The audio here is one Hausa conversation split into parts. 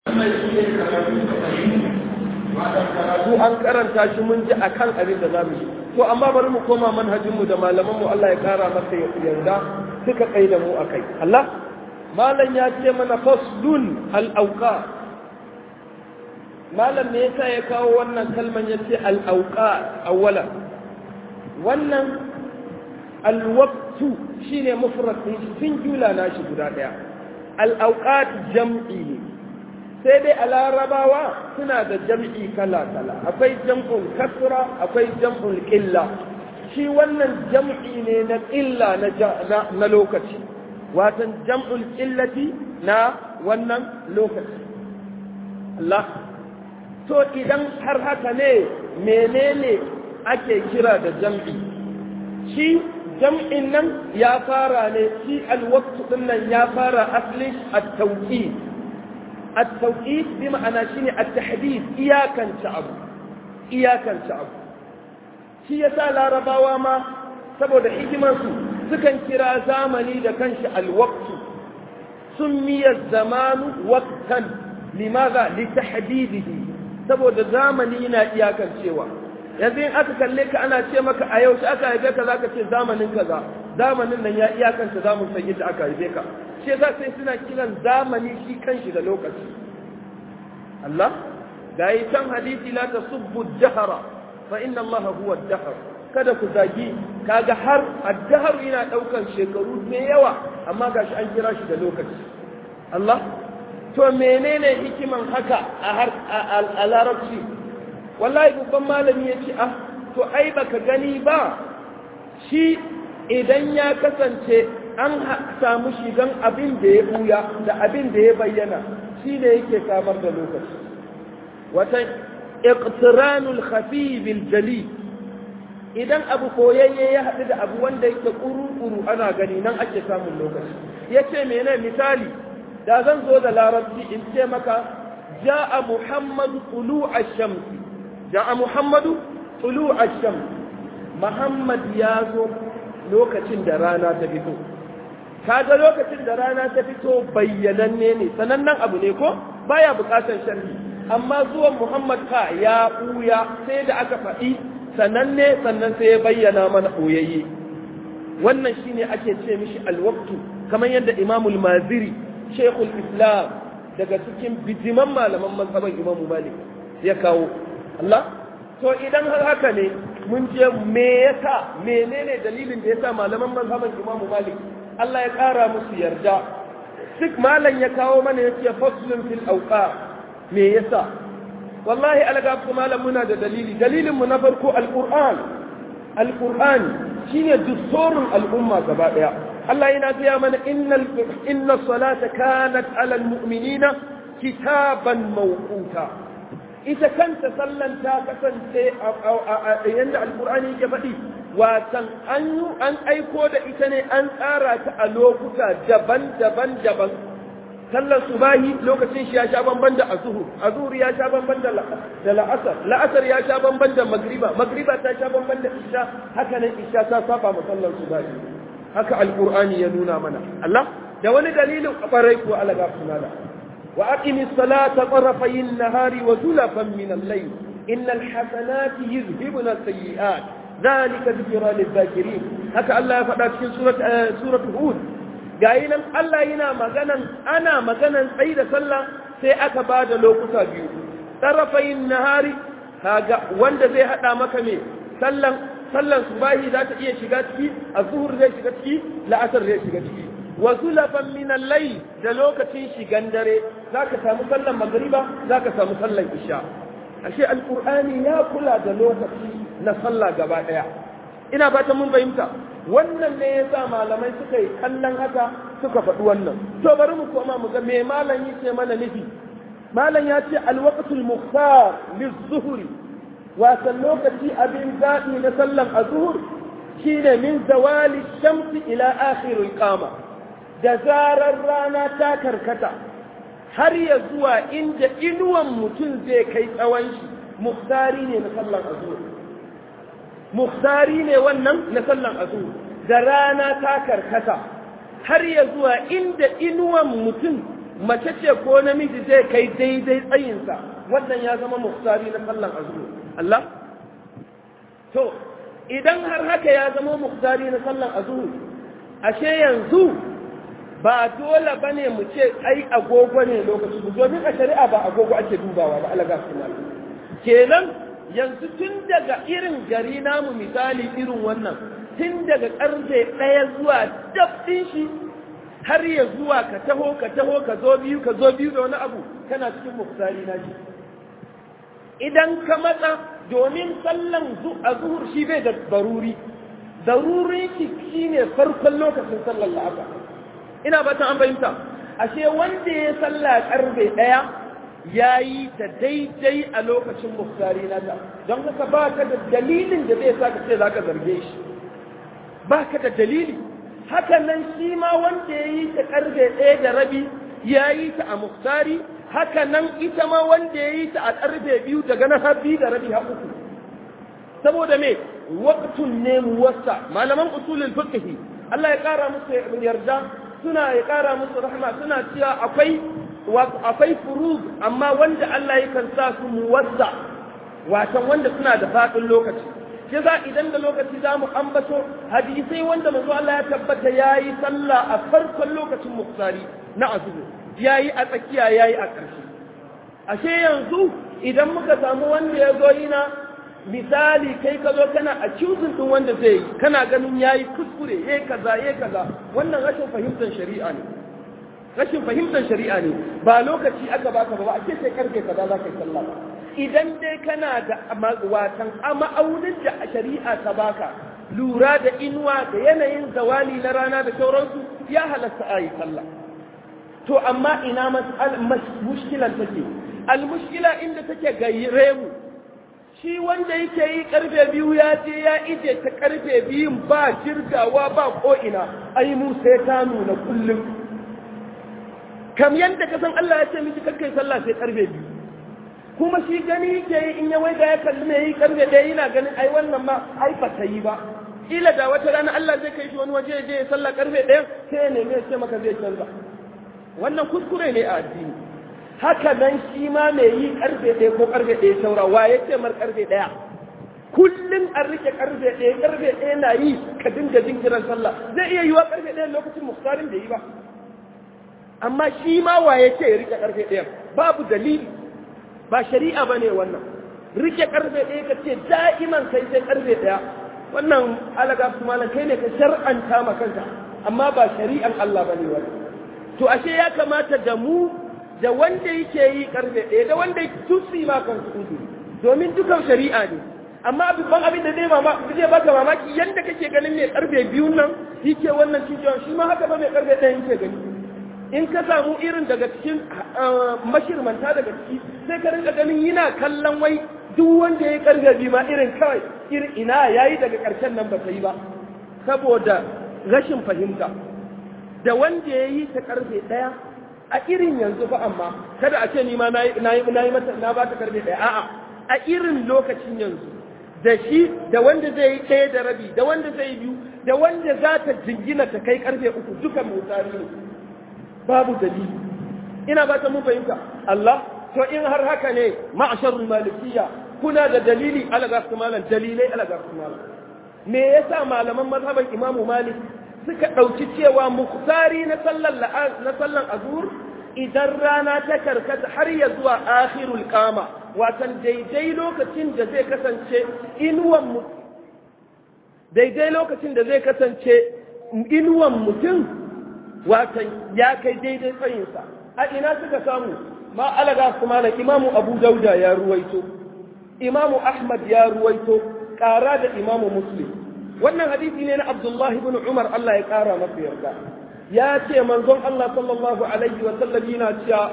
wannan shi ne karatu da fahimta wata karatu an karanta shi mun ji akan abin da zamu yi to amma bari mu koma manhajin mu da malaman mu Allah ya kara masa yarda suka kai da mu akai Allah malam ya ce mana faslun al awqa malam me yasa ya kawo wannan kalman yace al awqa awwala wannan al waqtu shine mufrad din singular nashi guda daya al awqat jam'i ne sai dai a larabawa suna da jam'i kala-kala akwai jam'ul kasra akwai jam'ul ƙilla shi wannan jam'i ne na ƙilla na lokaci watan jam'ul ƙillati na wannan lokaci Allah to idan har haka ne menene ake kira da jam'i shi jam'in nan ya fara ne shi alwaktu ɗin nan ya fara asli a tauƙi التوقيت بمعنى شيء التحديد إياكا شعب إياكا شعب شيء يسأل رباوا ما saboda hikimarsu sukan kira zamani da kanshi alwaqtu summiya zamanu waqtan limaza litahdidihi saboda zamani yana iyakan cewa yanzu in aka kalle ka ana ce maka a yau aka haife ka zaka ce zamanin kaza zamanin nan ya iyakanta zamu san yadda aka haife ka shi yasa sai suna kiran zamani shi kanshi da lokaci Allah ga yi can hadisi la tasubbu dahara fa inna Allah huwa dahar kada ku zagi kaga har ad-dahr yana daukan shekaru mai yawa amma gashi an kira shi da lokaci Allah to menene hikiman haka a har a larabci wallahi babban malami yace ah to ai baka gani ba shi idan ya kasance an samu shigan abin da ya buya da abin da ya bayyana shi ne yake samar da lokaci wata iqtiranul khafi bil jali idan abu koyayye ya haɗu da abu wanda yake kuru-kuru ana gani nan ake samun lokaci ya ce mene misali da zan zo da larabci in ce maka ja'a muhammadu tulu ash-shamsi ja'a muhammadu tulu ash-shamsi muhammad ya zo lokacin da rana ta fito kaga lokacin da rana ta fito bayyananne ne sanannen abu ne ko baya bukatar sharhi amma zuwan Muhammad ka ya buya sai da aka faɗi sananne sannan sai ya bayyana mana boyayye wannan shine ake ce mishi alwaqtu kamar yadda Imam al-Maziri Sheikhul Islam daga cikin bijiman malaman mazhaban Imam Malik ya kawo Allah to idan har haka ne mun je me yasa menene dalilin da yasa malaman mazhaban Imam Malik Allah ya ƙara musu yarda duk malam ya kawo mana ya ce faslun fil auqa me yasa wallahi alga ku malam muna da dalili dalilin mu na farko alquran alquran shine dusturun al'umma gaba daya Allah yana gaya mana innal inna salata kanat ala almu'minina kitaban mawquta ita kanta sallan ta kasance a yanda alqur'ani yake faɗi watan an yi an aiko da ita ne an tsara ta a lokuta daban-daban daban sallar subahi lokacin shi ya sha bamban da azuhur azuhur ya sha bamban da la'asar la'asar ya sha bamban da magriba magriba ta sha bamban da isha haka nan isha ta saba ma sallar subahi haka alqur'ani ya nuna mana Allah da wani dalilin kwarai ko alaga sunala wa aqimis salata tarafayin nahari wa zulafan min al-layl innal hasanati yuzhibuna as-sayyi'at ذلك ذكرى للذاكرين haka Allah ya faɗa cikin surat surat Hud gayi nan Allah yana maganan ana maganan tsayi da sallah sai aka bada lokuta biyu tarafayin nahari kaga wanda zai hada maka me sallan sallan subahi za ta iya shiga ciki azhur zai shiga ciki la'asar zai shiga ciki wa zulafan min al-layl da lokacin shigan dare zaka samu sallan magriba zaka samu sallan isha ashe alqur'ani ya kula da lokaci na sallah gaba ɗaya ina fatan mun fahimta wannan ne yasa malamai suka yi kallon haka suka faɗi wannan to bari mu koma mu ga me malam yace mana nufi malam ya ce alwaqtul mukhtar lizuhri wasan lokaci abin zaɓi na sallan azhur shine min zawali shamsi ila akhiril qama da zarar rana ta karkata har ya zuwa inda inuwan mutum zai kai tsawon shi muhtari ne na sallan azhur muhtari ne wannan na sallan azhur da rana ta karkata har ya zuwa inda inuwan mutum mace ce ko namiji zai kai daidai tsayinsa wannan ya zama muktari na sallan azhur Allah to idan har haka ya zama muktari na sallan azhur ashe yanzu ba dole bane mu ce ai agogo ne lokaci domin a shari'a ba agogo ake dubawa ba alaga sunan kenan yanzu tun daga irin gari namu misali irin wannan tun daga karfe ɗaya zuwa dabdin shi har ya zuwa ka taho ka taho ka zo biyu ka zo biyu da wani abu kana cikin muktari na shi idan ka matsa domin sallan a zuhur shi bai da daruri daruri shi ne farkon lokacin sallan la'asa ina ba ta an fahimta ashe wanda ya salla karfe ɗaya ya yi ta daidai a lokacin muktari na ta don haka ba ka da dalilin da zai sa ka ce za ka zarge shi ba ka da dalili haka nan shi ma wanda ya yi ta karfe ɗaya da rabi ya yi ta a muktari haka nan ita ma wanda ya yi ta a karfe biyu daga na har biyu da rabi har uku saboda me waqtun ne muwassa malaman usulul fiqh Allah ya kara musu yarda suna ya kara musu rahma suna cewa akwai akwai furud amma wanda Allah ya kan sa su muwassa watan wanda suna da fadin lokaci shi za idan da lokaci za mu ambato hadisai wanda manzo Allah ya tabbata yayi sallah a farkon lokacin muktari na azumi yayi a tsakiya yayi a ƙarshe ashe yanzu idan muka samu wanda ya zo yana misali kai ka zo kana accusing din wanda zai yi kana ganin yayi kuskure yayi kaza yayi kaza wannan rashin fahimtar shari'a ne rashin fahimtar shari'a ne ba lokaci aka baka ba a ce sai karfe kaza za ka yi sallah ba idan dai kana da watan ma'aunin da shari'a ta baka lura da inuwa da yanayin zawali na rana da sauransu ya halatta a yi sallah to amma ina mushkilan take al-mushkila inda take gaire mu shi wanda yake yi karfe biyu ya je ya ije ta karfe biyun ba jirgawa ba ko'ina ai mu sai ta nuna kullum kam yadda ka san Allah ya ce miki kakkai sallah sai karfe biyu kuma shi gani yake yi in ya wai da ya kalli mai yi karfe ɗaya yana ganin ai wannan ma ai ba ta yi ba ila da wata rana Allah zai kai shi wani waje je ya sallah karfe ɗaya sai ya nemi ya ce maka zai canza wannan kuskure ne a addini haka nan shi ma mai yi karfe ɗaya ko karfe ɗaya saura wa ya ce mar karfe ɗaya kullum an rike karfe ɗaya karfe ɗaya na yi ka dinga jinkiran sallah zai iya yiwa karfe ɗaya lokacin muhtarin da yi ba amma shi ma wa ya ce ya rike karfe ɗaya babu dalili ba shari'a ba ne wannan rike karfe ɗaya ka ce da'iman kai sai karfe ɗaya wannan alaga su malam kai ne ka shar'anta ma kanka amma ba shari'an Allah ba ne wannan to ashe ya kamata da mu da wanda yake yi karfe ɗaya da wanda tusi ma kan su domin dukan shari'a ne amma babban abin da zai mama zai baka mamaki yanda kake ganin mai karfe biyun nan yake wannan cikin shi ma haka ba mai karfe ɗaya yake gani in ka samu irin daga cikin mashirmanta daga ciki sai ka rinka ganin yana kallon wai duk wanda ya karfe biyu ma irin kawai irin ina yayi daga ƙarshen nan ba ta yi ba saboda rashin fahimta da wanda ya yi ta karfe ɗaya a irin yanzu fa amma kada a ce ni ma na yi mata na ba ta karfe ɗaya a'a a irin lokacin yanzu da shi da wanda zai yi ɗaya da rabi da wanda zai yi biyu da wanda za ta jingina ta kai karfe uku dukan motsari ne babu dalili ina ba ta mun fahimta Allah to in har haka ne ma'asharul malikiyya kuna da dalili ala ga su malam dalilai ala ga su malam me yasa malaman mazhaban imamu malik suka ɗauki cewa muktari na sallan na sallan azur idan rana ta karkata har ya zuwa akhirul qama watan daidai lokacin da zai kasance inuwan mu daidai lokacin da zai kasance inuwan mutum watan ya kai daidai tsayinsa a ina suka samu ma alaga kuma na imamu abu dauda ya ruwaito imamu ahmad ya ruwaito ƙara da imamu muslim wannan hadisi ne na abdullahi bin umar allah ya ƙara masa yarda ya ce manzon allah sallallahu alaihi wa sallam yana cewa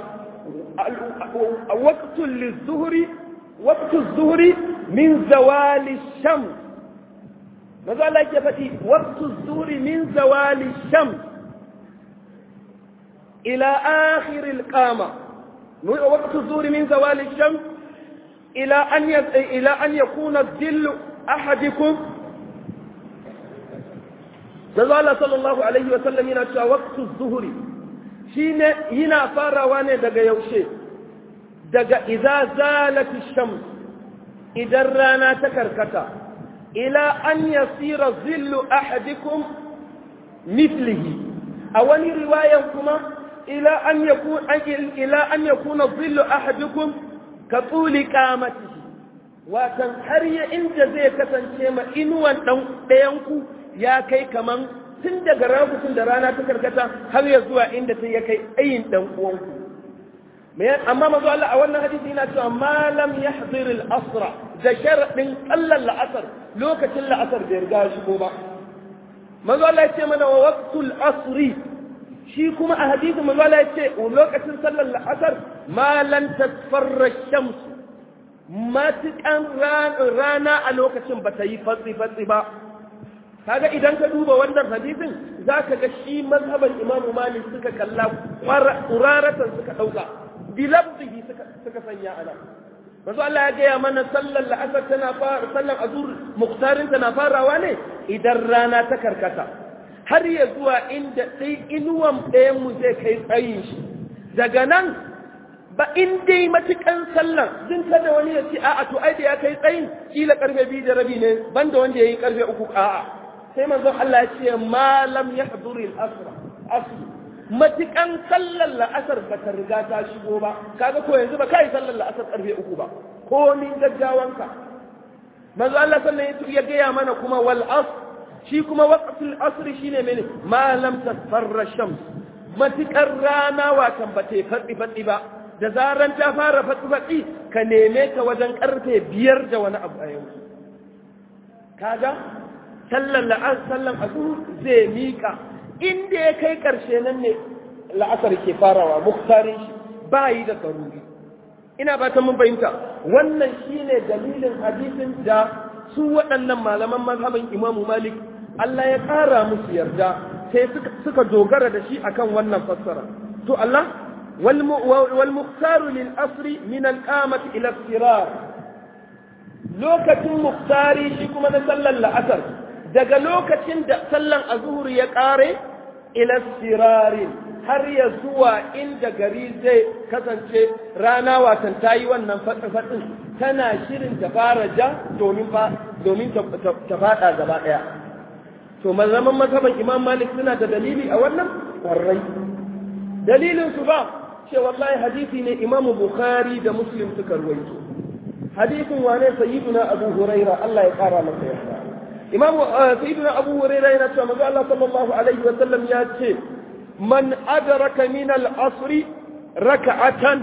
waqtul lizuhri waqtul zuhri min zawali shams maza Allah yake faɗi waqtul zuhri min zawali shams ila akhir al-qama وقت الظهر من زوال الشمس إلى أن إلى أن يكون الظل أحدكم قال صلى الله عليه وسلم ينشأ وقت الظهر shine yana farawa ne daga yaushe daga idza zalati shams idan rana ta karkata ila an yasira zillu ahadikum mithlihi a wani riwayan kuma ila an yakun ila an yakuna zillu ahadikum ka tuli qamatihi watan har ya inda zai kasance ma inuwan dan ɗayan ku ya kai kaman tun daga rakutun da rana ta karkata har ya zuwa inda ta ya kai ayin dan uwanku amma mazu Allah a wannan hadisi yana cewa malam ya al asra da sharaɗin ƙallan la'asar lokacin la'asar bai riga shigo ba mazu Allah ya ce mana wa waqtul asri shi kuma a hadisi mazu Allah ya ce lokacin sallar la'asar malan tasfarra shamsu matuƙan rana a lokacin ba ta yi fatsi-fatsi ba kaga idan ka duba wannan hadisin za ka ga shi mazhaban imamu malik suka kalla ƙuraratan suka ɗauka bilabdihi suka sanya ana masu Allah ya gaya mana sallar la'asar tana fara sallar azur muktarin tana farawa ne idan rana ta karkata har ya zuwa inda ɗai inuwan ɗayan mu zai kai tsayin shi daga nan ba in dai matukan sallan din kada wani ya ce a'a to ai da ya kai tsayin kila karfe biyu da rabi ne banda wanda ya yi karfe uku a'a sai manzon Allah ya ce malam ya haduri al-asra asr matukan sallar la'asar ba ta riga ta shigo ba kaga ko yanzu ba kai sallar la'asar karfe uku ba ko min gaggawanka manzo Allah sallan ya gaya mana kuma wal asr shi kuma waqtul asr shine mene ma lam tasfarra shams matukar rana watan ba ta fadi fadi ba da zaran ta fara fadi fadi ka neme ta wajen karfe biyar da wani abu a yanzu kaga sallan la'asar sallan azhur zai mika inda ya kai ƙarshe nan ne la'asar ke farawa muktarin shi ba yi da tsaruri ina ba ta mun fahimta wannan shine dalilin hadisin da su waɗannan malaman mazhabin imamu malik Allah ya ƙara musu yarda sai suka dogara da shi akan wannan fassara to Allah wal muktaru lil asri min al qamati ila sirar lokacin muktari shi kuma na sallar la'asar daga lokacin da sallan azhur ya ƙare ila sirarin har ya zuwa inda gari zai kasance rana watan ta yi wannan faɗin tana shirin ta fara ja domin ta faɗa gaba ɗaya to mazaman mazhaban imam malik suna da dalili a wannan ƙwarai dalilin su ba ce wallahi hadisi ne imam bukhari da muslim suka ruwaito hadisin wane sayyiduna abu huraira Allah ya kara masa yarda imam sayyiduna abu huraira yana cewa manzo Allah sallallahu alaihi wa sallam ya ce man adraka min al-asr rak'atan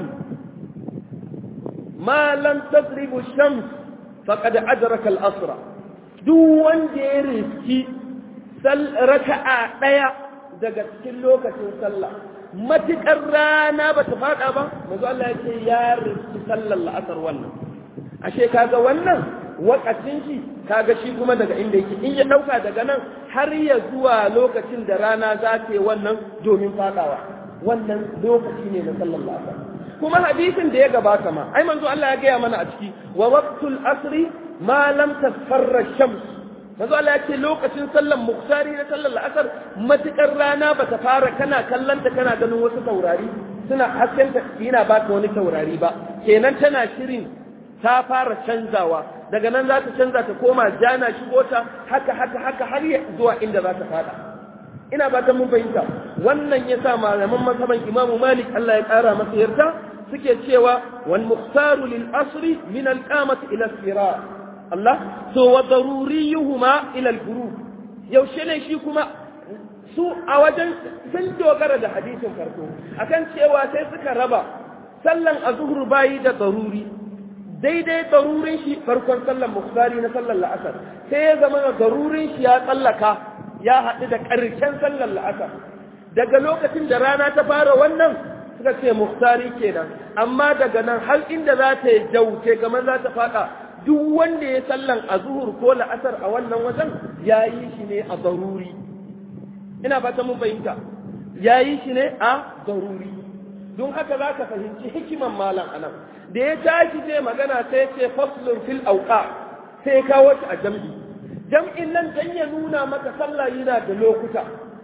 ma lam tadrib ash-shams faqad adraka al-asr duk wanda ya riski sal raka'a daya daga cikin lokacin sallah matukar rana ba ta fada ba manzo Allah ya ce ya riski sallar la'asar wannan ashe kaga wannan wakacin shi kaga shi kuma daga inda yake in ya dauka daga nan har ya zuwa lokacin da rana za ta yi wannan domin fadawa wannan lokaci ne na sallallahu alaihi kuma hadisin da ya gabata ma ai manzo Allah ya gaya mana a ciki wa waqtul asri ma lam tasfarra shams manzo Allah ya ce lokacin sallan muktari na sallar la'asar matukar rana bata fara kana kallanta kana ganin wasu taurari suna haskenta yana baka wani taurari ba kenan tana shirin ta fara canzawa daga nan za ta canza ta koma jana shigo ta haka haka haka har ya zuwa inda za ta fada ina ba ta mun fahimta wannan ya sa malaman mazhaban imamu malik Allah ya kara masa yarda suke cewa wal mukhtaru lil asri min al qamati ila sirar Allah to wa daruriyuhuma ila al ghurub yaushe ne shi kuma su a wajen sun dogara da hadisin farko akan cewa sai suka raba sallan azhur bayi da daruri daidai darurin shi farkon sallan mukhari na sallan la'asar sai ya zama da darurin shi ya tsallaka ya haɗu da ƙarshen sallan la'asar daga lokacin da rana ta fara wannan suka ce mukhari kenan amma daga nan har inda za ta yi jauce kamar za ta faɗa duk wanda ya sallan a zuhur ko la'asar a wannan wajen ya yi shi ne a daruri ina fata mun fahimta ya yi shi ne a daruri don haka za ka fahimci hikiman malam anan da ya tashi zai magana sai ce faslun fil auqa sai kawo shi a jam'i jam'in nan dan ya nuna maka sallah yana da lokuta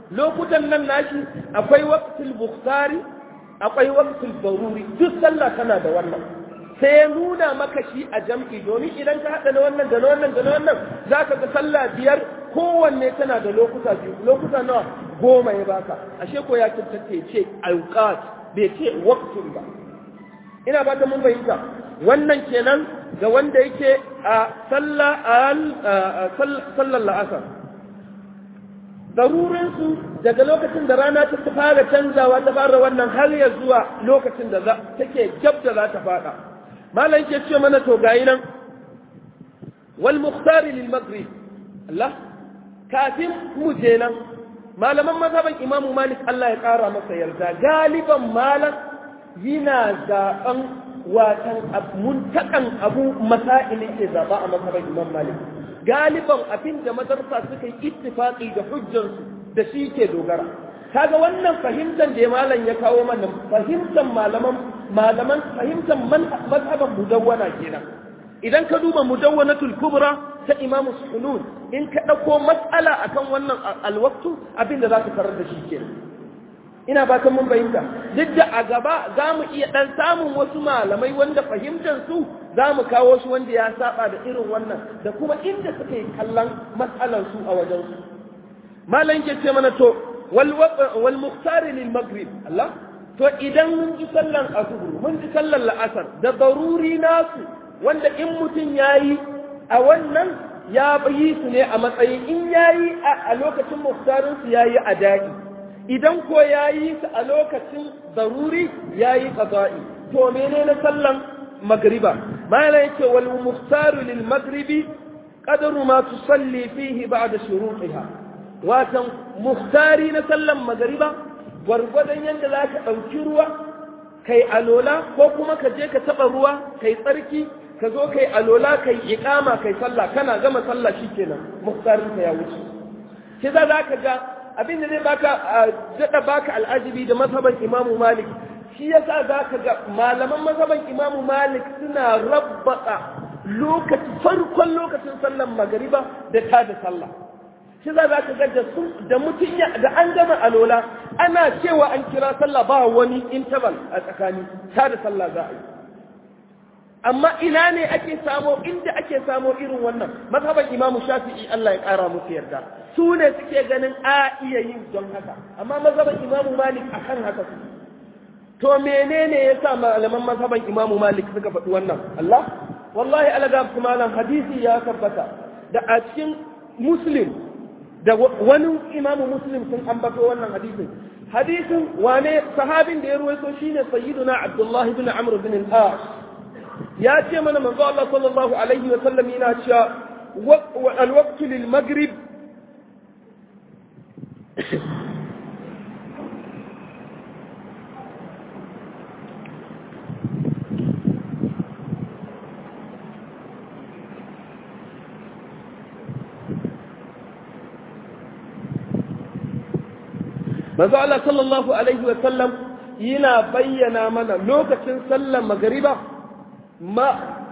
lokutan nan nashi akwai waqtul bukhari akwai waqtul daruri duk sallah tana da wannan sai ya nuna maka shi a jam'i domin idan ka haɗa na wannan da na wannan da na wannan za ka ga sallah biyar kowanne tana da lokuta biyu lokuta nawa goma ya baka ashe ko ya tattace ce auqat bai ce waqtun ba ina ba ta mun fahimta wannan kenan ga wanda yake a sallah sallar la'asar darurinsu daga lokacin da rana ta fara canzawa ta fara wannan har ya zuwa lokacin da take gab da za ta fada malam ke ce mana to gayi nan wal muhtari lil maghrib Allah kafin mu je nan malaman mazhaban imamu malik Allah ya kara masa yarda galiban malam yana zaben watan muntakan abu masailin ke zaba a mazhaban imam malik galiban abin da madarsa suka yi ittifaqi da hujjansu da shi ke dogara kaga wannan fahimtar da malam ya kawo mana fahimtar malaman malaman fahimtar mazhaban mudawwana kenan idan ka duba mudawwanatul kubra ta imamu sunun in ka dauko mas'ala akan wannan alwaqtu abin da zaka karar da shi kenan ina ba mun fahimta duk da a gaba za mu iya dan samun wasu malamai wanda fahimtar su za mu kawo shi wanda ya saba da irin wannan da kuma inda suka yi kallon matsalar su a wajen su malam ke ce mana to wal muhtari lil maghrib Allah to idan mun ji sallan azhur mun ji sallan la'asar da daruri nasu wanda in mutum yayi a wannan ya yi su ne a matsayin in yayi a lokacin muhtarin su yayi a daɗi idan ko yayi su a lokacin daruri yayi qada'i to menene sallan magriba mala yake wal muhtaru lil maghribi qadru ma tusalli fihi ba'da shurutiha watan muhtari na sallan magriba gwargwadon yadda za ka ɗauki ruwa kai alola ko kuma ka je ka taɓa ruwa kai tsarki ka zo kai alola kai iƙama kai sallah kana gama sallah shikenan muhtarin ka ya wuce shi za ka ga abin da zai baka daɗa baka al'ajibi da mazhaban imamu malik shi yasa za ka ga malaman mazhaban imamu malik suna rabbaka lokaci farkon lokacin sallan magariba da ta da sallah shi za ka ga da su da mutum da an gama alola ana cewa an kira sallah ba wani interval a tsakani ta da sallah za a yi amma ina ne ake samo inda ake samo irin wannan mazhaban imamu shafi'i Allah ya kara musu yarda su ne suke ganin a iya yin don haka amma mazhaban imamu malik akan haka su to menene yasa malaman mazhaban imamu malik suka faɗi wannan Allah wallahi alaga malam hadisi ya tabbata da a cikin muslim da wani imamu muslim sun ambato wannan hadisin hadisin wane sahabin da ya ruwaito shine sayyiduna abdullahi ibn amr bin al-as ya ce mana manzo Allah sallallahu alaihi wa sallam yana cewa al-waqtu lil maghrib manzo Allah sallallahu alaihi wa sallam yana bayyana mana lokacin sallar magariba ma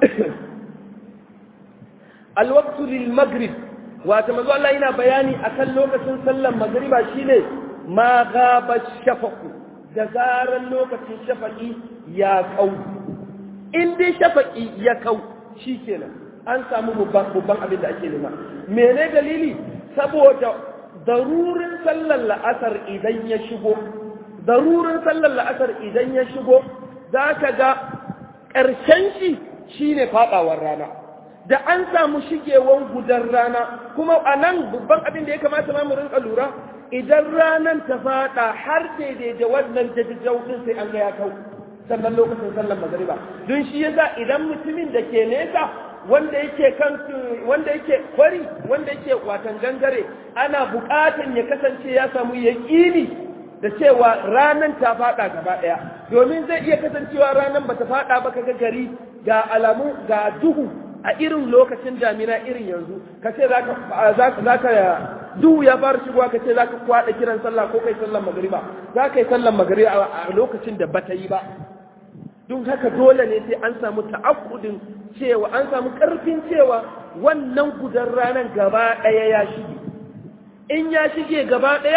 alwaqtu lil maghrib wato manzo Allah yana bayani akan lokacin sallar magariba shine ma gaba shafaqu da zaran lokacin shafaqi ya kau in dai shafaqi ya kau shikenan an samu babban abin da ake nema mene dalili saboda darurin sallar la'asar idan ya shigo darurin sallar la'asar idan ya shigo za ka ga ƙarshen shi shine faɗawar rana da an samu shigewan gudan rana kuma a nan babban abin da ya kamata ma mu rinka lura idan ranan ta faɗa har daidai da wannan jajjau din sai an ga ya kau sannan lokacin sallar magariba don shi yasa idan mutumin da ke nesa wanda yake kan wanda yake kwari wanda yake watan gangare ana buƙatan ya kasance ya samu yaƙini da cewa ranan ta faɗa gaba ɗaya domin zai iya kasancewa ranan bata faɗa ba kaga gari ga alamu ga duhu a irin lokacin damina irin yanzu ka ce za ka duhu ya fara shigowa ka ce za ka kwaɗa kiran sallah ko kai sallan magariba za ka yi sallan magariba a lokacin da bata yi ba don haka dole ne sai an samu ta'akkudin cewa an samu ƙarfin cewa wannan gudan ranar gaba ɗaya ya shige in ya shige gaba ɗaya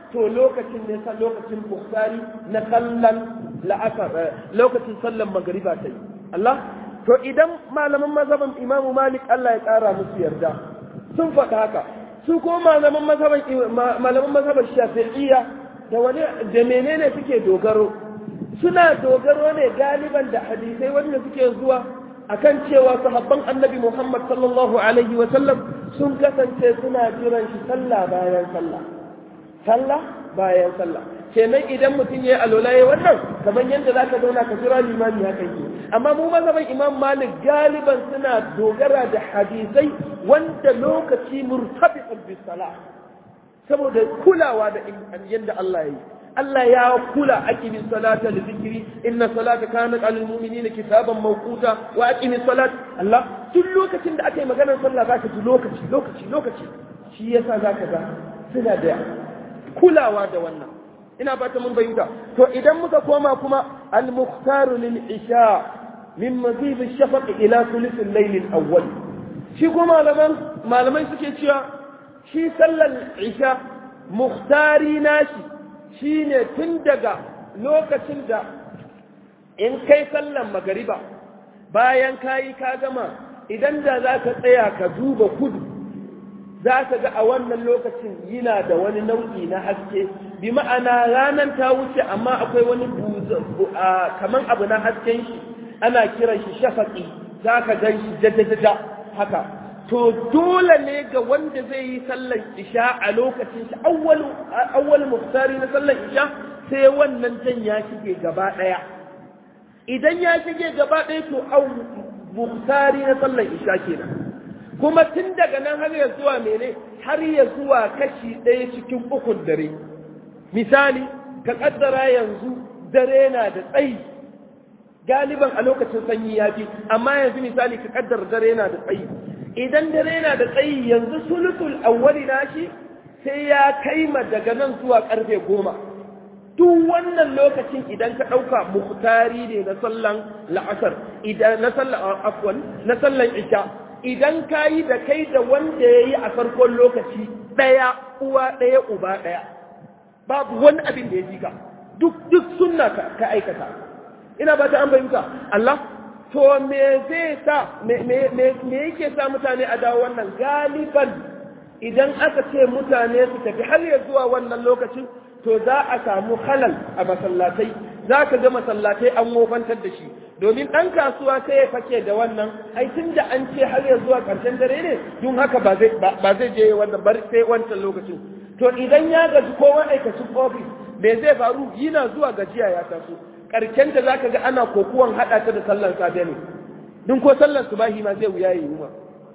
to lokacin ne sa lokacin bukhari na sallan la'asar lokacin sallan magariba ta yi Allah to idan malaman mazhaban Imam Malik Allah ya kara musu yarda sun faɗa haka su ko malaman mazhaban malaman mazhaban Shafi'iyya da wani da menene suke dogaro suna dogaro ne galiban da hadisai wanda suke zuwa akan cewa sahabban annabi Muhammad sallallahu alaihi wa sallam sun kasance suna jiran shi sallah bayan sallah sallah bayan sallah kenan idan mutum ya yi alola ya wannan kamar yadda za ka zauna ka jira limami haka yi amma mu mazhaban imam malik galiban suna dogara da hadisai wanda lokaci murtabiqun bis salah saboda kulawa da yadda Allah ya yi Allah ya kula aqimis salata li dhikri inna salata kanat alal mu'minina kitaban mawquta wa aqimis salat Allah duk lokacin da aka yi maganar sallah zaka ji lokaci lokaci lokaci shi yasa zaka ga suna da kulawa da wannan ina fata mun bayyana to idan muka koma kuma al-mukhtaru lil isha min mazid ash-shafaq ila thuluth al-layl al-awwal shi kuma malaman malamai suke cewa shi sallar isha mukhtari nashi shine tun daga lokacin da in kai sallar magariba bayan kayi ka gama idan da za ka tsaya ka duba kudu za ka ga a wannan lokacin yana da wani nau'i na haske bi ma'ana ranar ta wuce amma akwai wani kaman abu na hasken shi ana kiran shi shafaƙi za ka gan shi jajjajaja haka to dole ne ga wanda zai yi sallar isha a lokacin shi awwal muftari na sallar isha sai wannan jan ya shige gaba ɗaya idan ya shige gaba ɗaya to muftari na sallar isha kenan kuma tun daga nan har ya zuwa mene har ya zuwa kashi ɗaya cikin ukun dare misali ka ƙaddara yanzu dare na da tsayi galiban a lokacin sanyi ya fi amma yanzu misali ka ƙaddara dare na da tsayi idan dare na da tsayi yanzu sulutul awwali nashi sai ya kai ma daga nan zuwa ƙarfe goma duk wannan lokacin idan ka ɗauka muhtari ne na sallan la'asar idan na sallan afwan na sallan isha idan ka yi da kai da wanda ya yi a farkon lokaci ɗaya uwa ɗaya uba ɗaya babu wani abin da ya ji ka duk duk sunna ka aikata ina ba ta an bayyuka Allah to me zai sa me yake sa mutane a dawo wannan galiban idan aka ce mutane su tafi har ya zuwa wannan lokacin to za a samu halal a masallatai za ka ga masallatai an wofantar da shi domin ɗan kasuwa sai ya fake da wannan ai tun da an ce har ya zuwa ƙarshen dare ne don haka ba zai je wannan bar sai wancan lokacin to idan ya gaji ko ma'aikacin ofis me zai faru yana zuwa gajiya ya taso ƙarshen da zaka ga ana kokuwan haɗa ta da sallar safe ne don ko sallar subahi ma zai wuya yi ma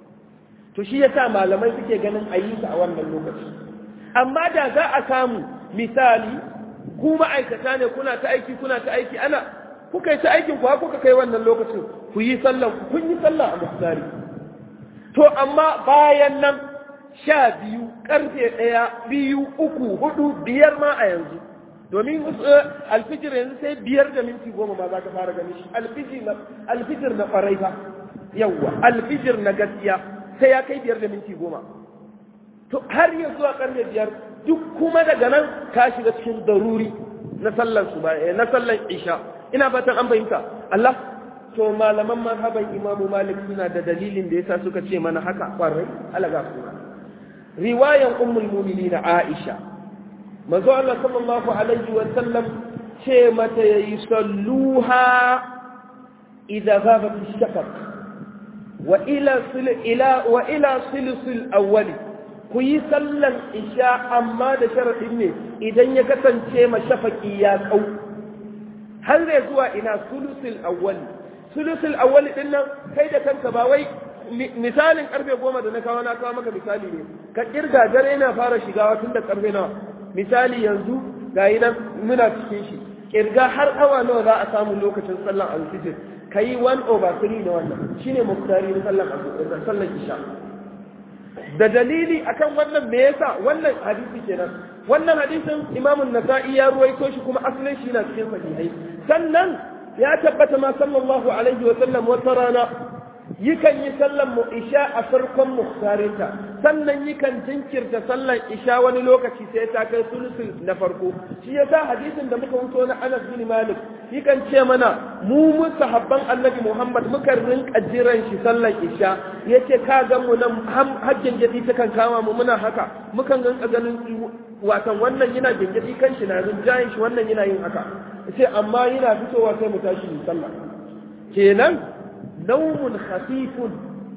to shi yasa malamai suke ganin a yi su a wannan lokaci amma da za a samu misali ku ma'aikata ne kuna ta aiki kuna ta aiki ana kuka yi ta aikin ku kuka kai wannan lokacin ku yi sallan ku kun yi sallah a muhtari to amma bayan nan sha biyu karfe ɗaya biyu uku hudu biyar ma a yanzu domin alfijir yanzu sai biyar da minti goma ma za ka fara gani shi alfijir na farai fa yawwa alfijir na gaskiya sai ya kai biyar da minti goma to har ya zuwa karfe biyar duk kuma daga nan ka shiga cikin daruri na sallan su na sallan isha ina fatan an fahimta Allah to malaman mazhaban Imam Malik suna da dalilin da yasa suka ce mana haka kwarai alaga kuma riwayan ummul mu'minin Aisha manzo Allah sallallahu alaihi wa sallam ce mata yayi salluha idza ghabat ash-shafaq wa ila sil ila wa ila silsil awwali ku yi sallan isha amma da sharaɗin ne idan ya kasance mashafaki ya kau har zai zuwa ina sulusul awwali sulusul awwali din nan kai da kanka ba wai misalin karfe goma da na kawo na kawo maka misali ne ka kirga dare yana fara shigawa tun da karfe nawa misali yanzu ga yi nan muna cikin shi kirga har awa nawa za a samu lokacin sallan alfijir ka yi 1 over 3 na wannan shine muktari na sallan isha da dalili akan wannan me yasa wannan hadisi kenan wannan hadisin Imam nasai ya ruwaito shi kuma asalin shi na cikin sahihai sannan ya tabbata ma sallallahu alaihi wa sallam wata rana yakan yi sallan mu isha a farkon muhtarinta sannan yakan jinkirta sallar isha wani lokaci sai ta kai sulusul na farko shi yasa hadisin da muka wuto na Anas bin Malik yakan ce mana mu mu sahabban Annabi Muhammad muka rinka jiran shi sallar isha yace ka ga mu nan hajjin jadi takan kama mu muna haka mukan rinka ganin watan wannan yana gingidi kan shi na rinjayin shi wannan yana yin haka yace amma yana fitowa sai mu tashi mu sallah kenan naumun khafifun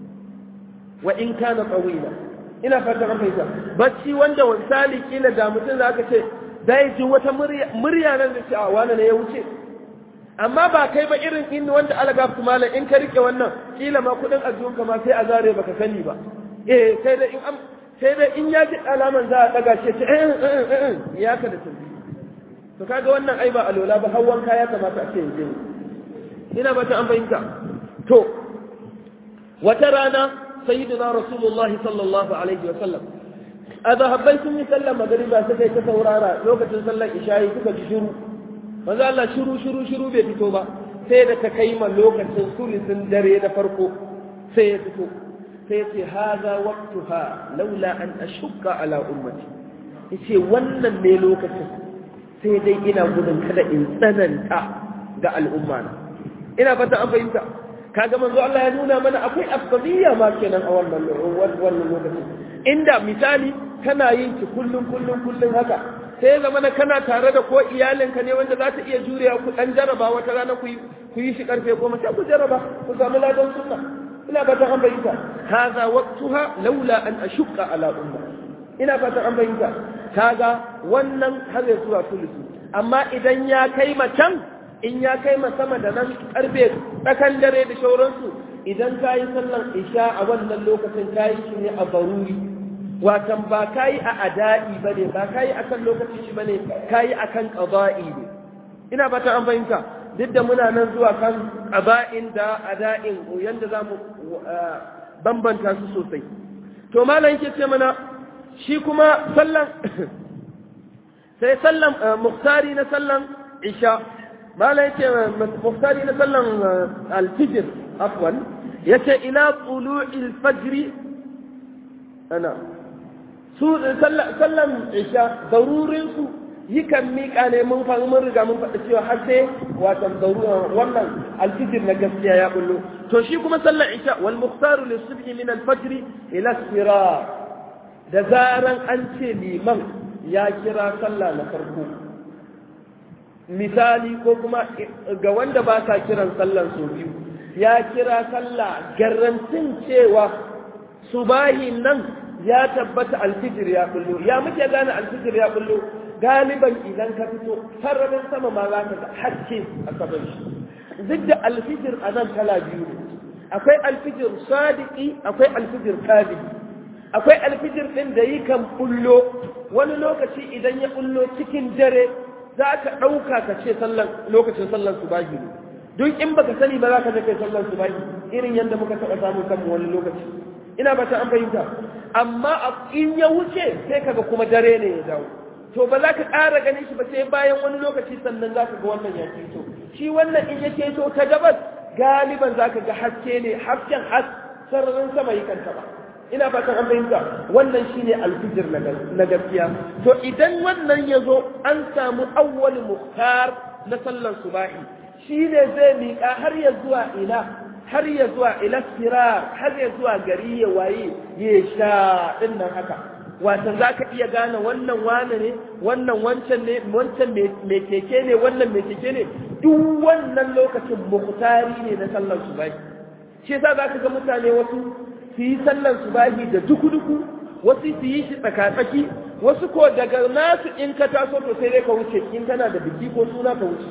wa in kana tawila ina fatan an fahimta bacci wanda misali kila da mutum za ka ce zai ji wata murya nan da ce a wani ne ya wuce amma ba kai ba irin in wanda alaga su malam in ka rike wannan kila ma kudin ajiyunka ma sai a zare baka sani ba eh sai dai in sai dai in ya ji alaman za a daga ce eh eh ya ka da tafi to kaga wannan ai ba alola ba hawan kaya kamata a ce yanzu ina ba ta an fahimta to wata rana سيدنا رسول الله صلى الله عليه وسلم أذهبين سنة سلم مغربا سكي تسورارا لوكة سلم إشاهي سكا شروع manzo Allah shiru shiru shiru bai fito ba sai da ta kai ma lokacin sulisin dare na farko sai ya fito sai ce haza waqtuha laula an ashukka ala ummati yace wannan ne lokacin sai dai ina gudun kada in tsananta ga al'umma na ina fata an fahimta kaga manzo Allah ya nuna mana akwai afdaliyya ma kenan a wannan wannan lokacin inda misali kana yin ki kullun kullun kullun haka sai ya zama kana tare da ko iyalinka ne wanda za ta iya jurewa ku dan jaraba wata rana ku ku yi shi karfe goma sai ku jaraba ku samu ladan sunna ina fata an bayyana hadha waqtuha laula an ashqa ala umma ina fata an bayyana kaga wannan har ya zuwa sulusu amma idan ya kai macen in ya kai ma sama da nan karfe tsakan dare da shauransu idan ka yi sallan isha a wannan lokacin ka yi shi ne a baruri watan ba ka yi a ada'i ba ne ba ka yi a kan lokacin shi ba ne ka yi a kan ƙaba'i ne ina ba ta an fahimta duk da muna nan zuwa kan ƙaba'in da ada'in yadda za mu bambanta su sosai to malam yake ce mana shi kuma sallan sai sallan muktari na sallan isha mala yace muftari na sallan alfijir afwan yace ila tulu'il fajr ana su sallan isha darurin su yikan miƙa ne mun fa mun riga mun faɗi cewa har sai watan daruran wannan alfijir na gaskiya ya bullo to shi kuma sallan isha wal mukhtaru lis-subhi min al-fajr ila sirar da zaran an ce liman ya kira sallah na farko misali ko kuma ga wanda ba sa kiran sallan su biyu ya kira sallah garantin cewa subahin nan ya tabbata alfijir ya kullu ya muke gane alfijir ya kullu galiban idan ka fito sararin sama ma za ka ga haske a saman shi duk da alfijir a nan kala biyu ne akwai alfijir sadiki akwai alfijir kadibi akwai alfijir ɗin da yi kan bullo wani lokaci idan ya bullo cikin dare za ka ɗauka ka ce lokacin sallan subahi ne duk in baka sani ba za ka kai sallan subahi irin yadda muka taɓa samun kanmu wani lokaci ina ba ta an fahimta amma in ya wuce sai kaga kuma dare ne ya dawo to ba za ka ƙara ganin shi ba sai bayan wani lokaci sannan za ka ga wannan ya keto shi wannan in ya keto ta gabas galiban za ka ga haske ne hasken has sararin sama yi kan taɓa ina fatan an fahimta wannan shine alfijir na gaskiya to idan wannan ya zo an samu awwal muhtar na sallar subahi shine zai miƙa har ya zuwa ina har ya zuwa ila sirar har ya zuwa gari ya waye ya sha din nan haka watan za ka iya gane wannan wane ne wannan wancan ne wancan mai keke ne wannan mai keke ne duk wannan lokacin muhtari ne na sallar subahi shi yasa za ka ga mutane wasu su yi sallan subahi da duku-duku wasu su yi shi tsakatsaki wasu ko daga nasu in ka taso to sai dai ka wuce in kana da biki ko suna ka wuce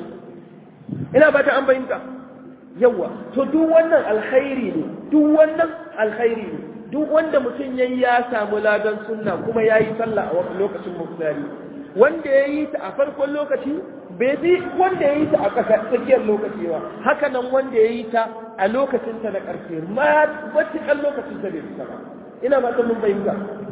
ina ba ta an fahimta yawa to duk wannan alkhairi ne duk wannan alkhairi ne duk wanda mutum yayi ya samu ladan sunna kuma yayi sallah a lokacin muftari wanda yayi ta a farkon lokaci bai bi wanda yayi ta a tsakiyar lokaci ba haka nan wanda yayi ta a lokacin ta na ƙarshe ma matuƙar lokacin ta bai fita ba ina ba ta mun fahimta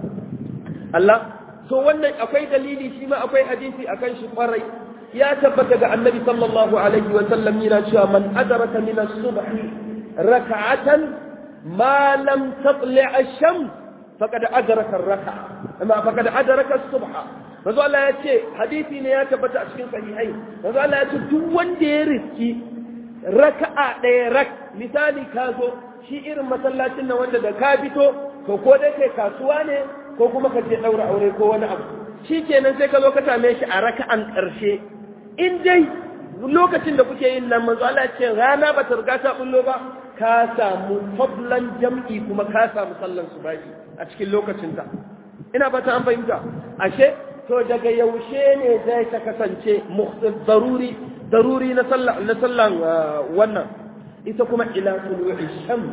Allah so wannan akwai dalili shi ma akwai hadisi akan shi kwarai ya tabbata ga annabi sallallahu alaihi wa sallam yana cewa man adraka min as-subh rak'atan ma lam tatli' ash-shams faqad adraka raka amma faqad adraka subha manzo Allah ya ce hadisi ne ya tabbata a cikin sahihai manzo Allah ya ce duk wanda ya riski raka'a ɗaya rak misali ka zo shi irin masallacin nan wanda da ka fito to ko dai kai kasuwa ne ko kuma ka je ɗaura aure ko wani abu shi kenan sai ka zo ka same shi a raka'an ƙarshe in dai lokacin da kuke yin nan manzo Allah ce rana ba ta riga ta bullo ba ka samu fadlan jam'i kuma ka samu sallan subahi a cikin lokacin ta ina fata an fahimta ashe to daga yaushe ne zai ta kasance daruri daruri na sallan na sallan wannan ita kuma ila tulu'i shams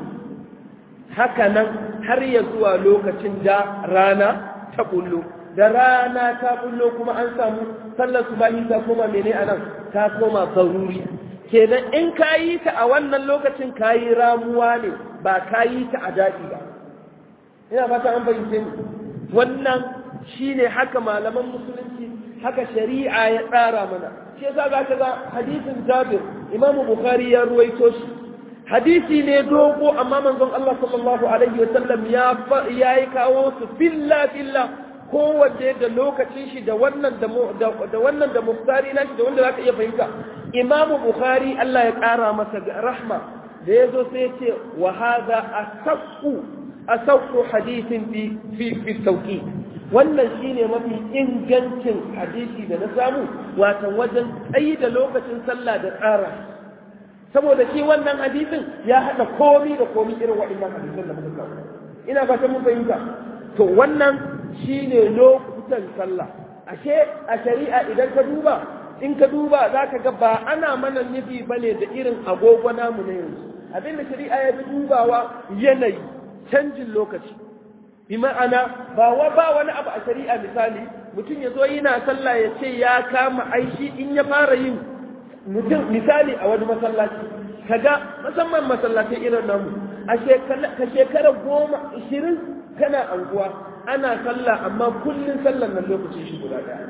haka nan har ya zuwa lokacin da rana ta bullo da rana ta bullo kuma an samu sallar subahi ta koma mene anan ta koma zaruri kenan in ka yi ta a wannan lokacin ka yi ramuwa ne ba ka yi ta a daɗi ba ina fata an fahimce ni wannan shine haka malaman musulunci haka shari'a ya tsara mana shi yasa za ka ga hadisin jabir imamu bukhari ya ruwaito shi hadisi ne dogo amma manzon Allah sallallahu alaihi wa sallam ya ya yi kawo su filla filla kowanne da lokacin shi da wannan da wannan da muftari na shi da wanda zaka iya fahimta Imam Bukhari Allah ya kara masa rahma da yazo sai ya ce wa hadha asaqu asaqu hadithin fi fi fi tawqi wannan shine mafi ingancin hadisi da na samu wato wajen tsayi da lokacin sallah da tsara saboda shi wannan hadisin ya hada komi da komi irin waɗannan hadisan da muka kawo ina fata mun fahimta to wannan shine lokutan sallah ashe a shari'a idan ka duba in ka duba za ka ga ba ana mana nufi bane da irin agogo namu na yanzu abinda shari'a ya fi dubawa yanayi canjin lokaci bi ma'ana ba wa ba wani abu a shari'a misali mutum ya zo yana sallah ya ce ya kama aishi in ya fara yin mutum misali a wani masallaci kaga musamman masallatai irin namu a ka shekara goma ishirin kana anguwa ana sallah amma kullum sallan nan lokacin shi guda daya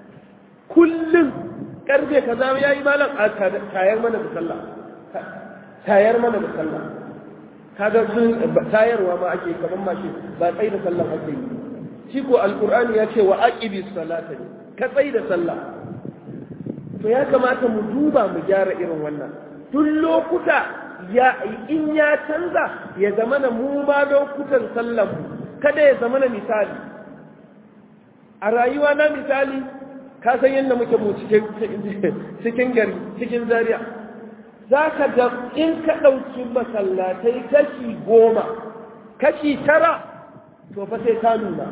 kullum karfe kaza yayi malam a tayar mana da sallah tayar mana da sallah kaga sun tayarwa ma ake kaman mashi ba tsai da sallah ake yi shi ko alqur'ani ya ce wa aqibi salata ne ka tsai da sallah to ya kamata mu duba mu gyara irin wannan duk lokuta ya in ya canza ya zama na mu ma lokutan sallan mu kada ya zama na misali a rayuwa na misali ka san yadda muke mu cikin gari cikin zaria za ka ga in ka ɗauki masallatai kashi goma kashi tara to fa sai ta nuna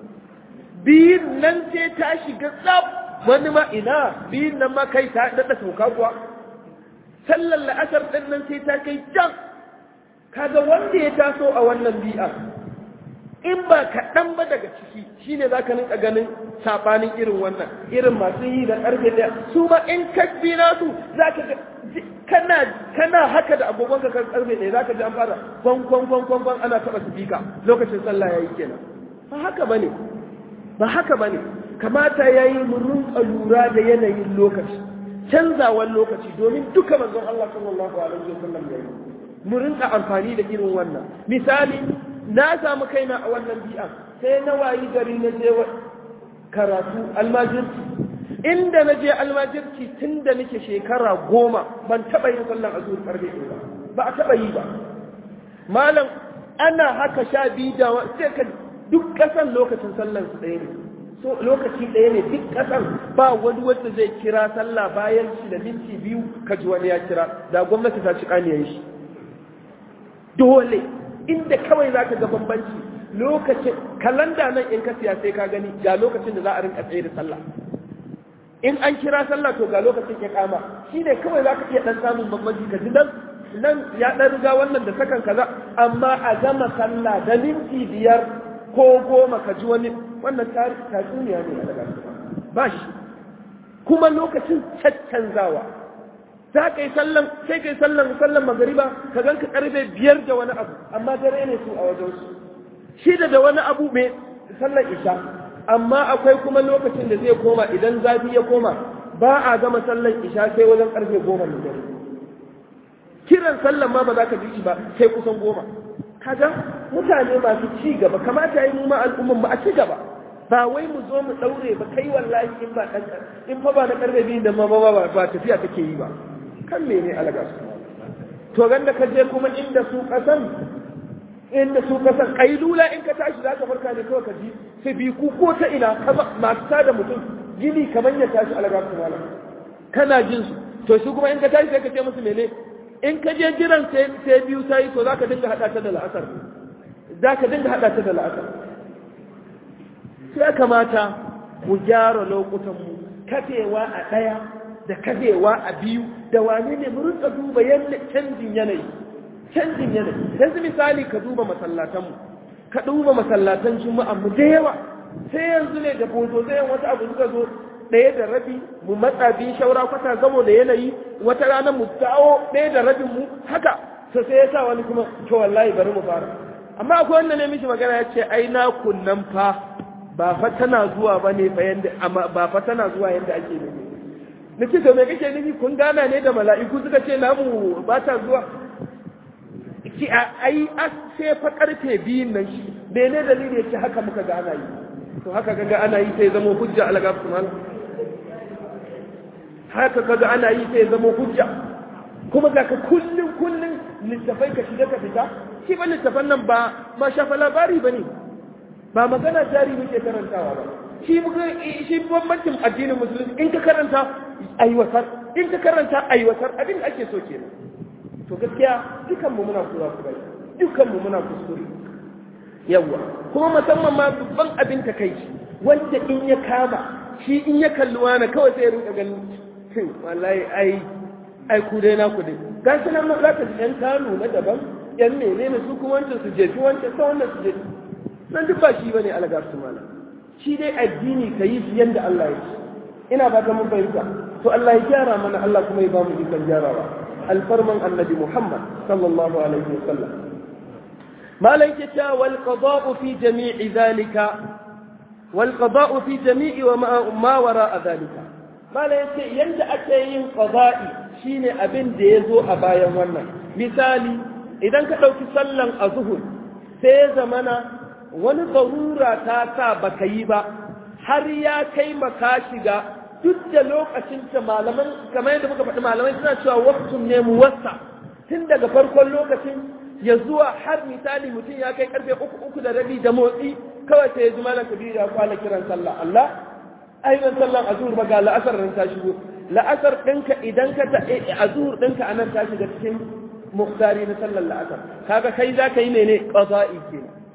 biyun nan sai ta shiga tsab wani ma ina biyun nan ma kai ta daɗa sauka kuwa sallar la'asar ɗin nan sai ta kai can kaga wanda ya taso a wannan bi'a in ba kaɗan ba daga ciki shine za ka rinka ganin saɓanin irin wannan irin masu yi da ƙarfe ɗaya su ma in kasbi nasu za ka ga kana kana haka da agogonka kan ƙarfe ɗaya za ka ji an fara kwan kwan kwan kwan kwan ana taɓa sifika lokacin sallah ya yi kenan ba haka ba ne ba haka ba ne kamata ya yi mu rinka lura da yanayin lokaci canzawan lokaci domin duka manzon Allah sallallahu alaihi wasallam ya yi mu rinka amfani da irin wannan misali na samu kaina a wannan bi'a sai na wayi gari na je karatu almajirci inda na je almajirci tun da nake shekara goma ban taɓa yin sallan azur karfe ba ba a taɓa yi ba malam ana haka sha biyu da sai ka duk ƙasan lokacin sallan su ɗaya ne so lokaci ɗaya ne duk ƙasan ba wani wanda zai kira sallah bayan shi da minti biyu ka ji wani ya kira da gwamnati ta ci ƙaniyan shi dole inda kawai za ka ga bambanci lokacin kalanda nan in ka siya sai ka gani ga lokacin da za a rinka tsaye da sallah in an kira sallah to ga lokacin ya kama shi ne kawai za ka iya ɗan samun bambanci ka ji nan nan ya ɗan riga wannan da sakan kaza amma a gama sallah da minti biyar ko goma ka ji wani wannan tatsuniya ne a daga ba shi kuma lokacin caccanzawa za ka yi sallan sai ka yi sallan sallan magariba ka ganka karfe biyar da wani abu amma dare ne su a wajensu shida da wani abu mai sallan isha amma akwai kuma lokacin da zai koma idan zafi ya koma ba a gama sallan isha sai wajen karfe goma na dare kiran sallan ma ba za ka ji shi ba sai kusan goma kaga mutane masu ci gaba kamata yi mu ma al'umman mu a ci gaba ba wai mu zo mu daure ba kai wallahi in ba dan in fa ba na karbe biyu da ma ba ba tafiya take yi ba kan mene alaga su to ganda ka je kuma inda su kasan inda su kasan kailula in ka tashi za ka farka ne kawai ka ji sai bi ku ko ta ina masu tada mutum gini kamar ya tashi alaga su malam kana jin su to shi kuma in ka tashi sai ka ce musu mene in ka je jiran sai biyu ta yi to za ka dinga haɗa ta da la'asar za ka dinga haɗa ta da la'asar sai kamata mu gyara lokutanmu kafewa a ɗaya da kafewa a biyu da wane ne mu rinka duba yadda canjin yanayi canjin yanayi yanzu misali ka duba masallatanmu ka duba masallatan juma'a mu da yawa sai yanzu ne da bozo zai wata abu suka zo ɗaya da rabi mu matsa biyu shaura kwata gamo da yanayi wata rana mu dawo ɗaya da rabin mu haka to sai ya sa wani kuma to wallahi bari mu fara amma akwai wanda ne mishi magana ya ce ai na kunnan fa ba fa tana zuwa ba ne fa yanda amma ba fa tana zuwa yanda ake nufi nace to me kake nufi kun gana ne da mala'iku suka ce namu ba ta zuwa ki ai as sai fa karfe biyun nan shi mene dalili yake haka muka ga ana yi to haka kaga ana yi sai zama hujja alaga subhanahu haka kaga ana yi sai zama hujja kuma ga ka kullun kullun littafai ka shiga ka fita shi ba littafan nan ba ma shafa labari ba ne ba magana jari muke karantawa ba shi muka shi bambancin addinin musulunci in ka karanta aiwatar in ka karanta aiwatar abin da ake so kenan to gaskiya dukan mu muna kura kura dukan mu muna kuskure yawa kuma musamman ma babban abin takaici wanda in ya kama shi in ya kalli wani kawai sai ya rinka ganin wallahi ai ai ku dai na ku dai ga shi nan za ka ji yan kanu na daban yan menene su kuma wancan su jefi wancan sa wannan su jefi nan duk ba shi bane alaga su mala shi dai addini ka yi shi yanda Allah ya ce ina ba ta mun fahimta to Allah ya gyara mana Allah kuma ya ba mu ikon gyarawa alfarman annabi Muhammad sallallahu alaihi wasallam malan ke ta wal qada'u fi jami'i zalika wal qada'u fi jami'i wa ma wara'a zalika malan yace yanda ake yin qada'i shine abin da ya zo a bayan wannan misali idan ka ɗauki sallan a zuhur sai ya zamana wani zarura ta sa baka yi ba har ya kai maka shiga duk da lokacin ta malaman kamar yadda muka faɗi malamai suna cewa waktun ne mu wasa tun daga farkon lokacin ya zuwa har misali mutum ya kai karfe uku uku da rabi da motsi kawai sai ya ji malam kabiru ya kwana kiran sallah Allah ainihin sallan azhur ba ga la'asar nan ta shigo la'asar ɗinka idan ka ta a zuhur ɗinka a nan ta shiga cikin muktari na sallar la'asar kaga kai za ka yi mene ƙaza'i ke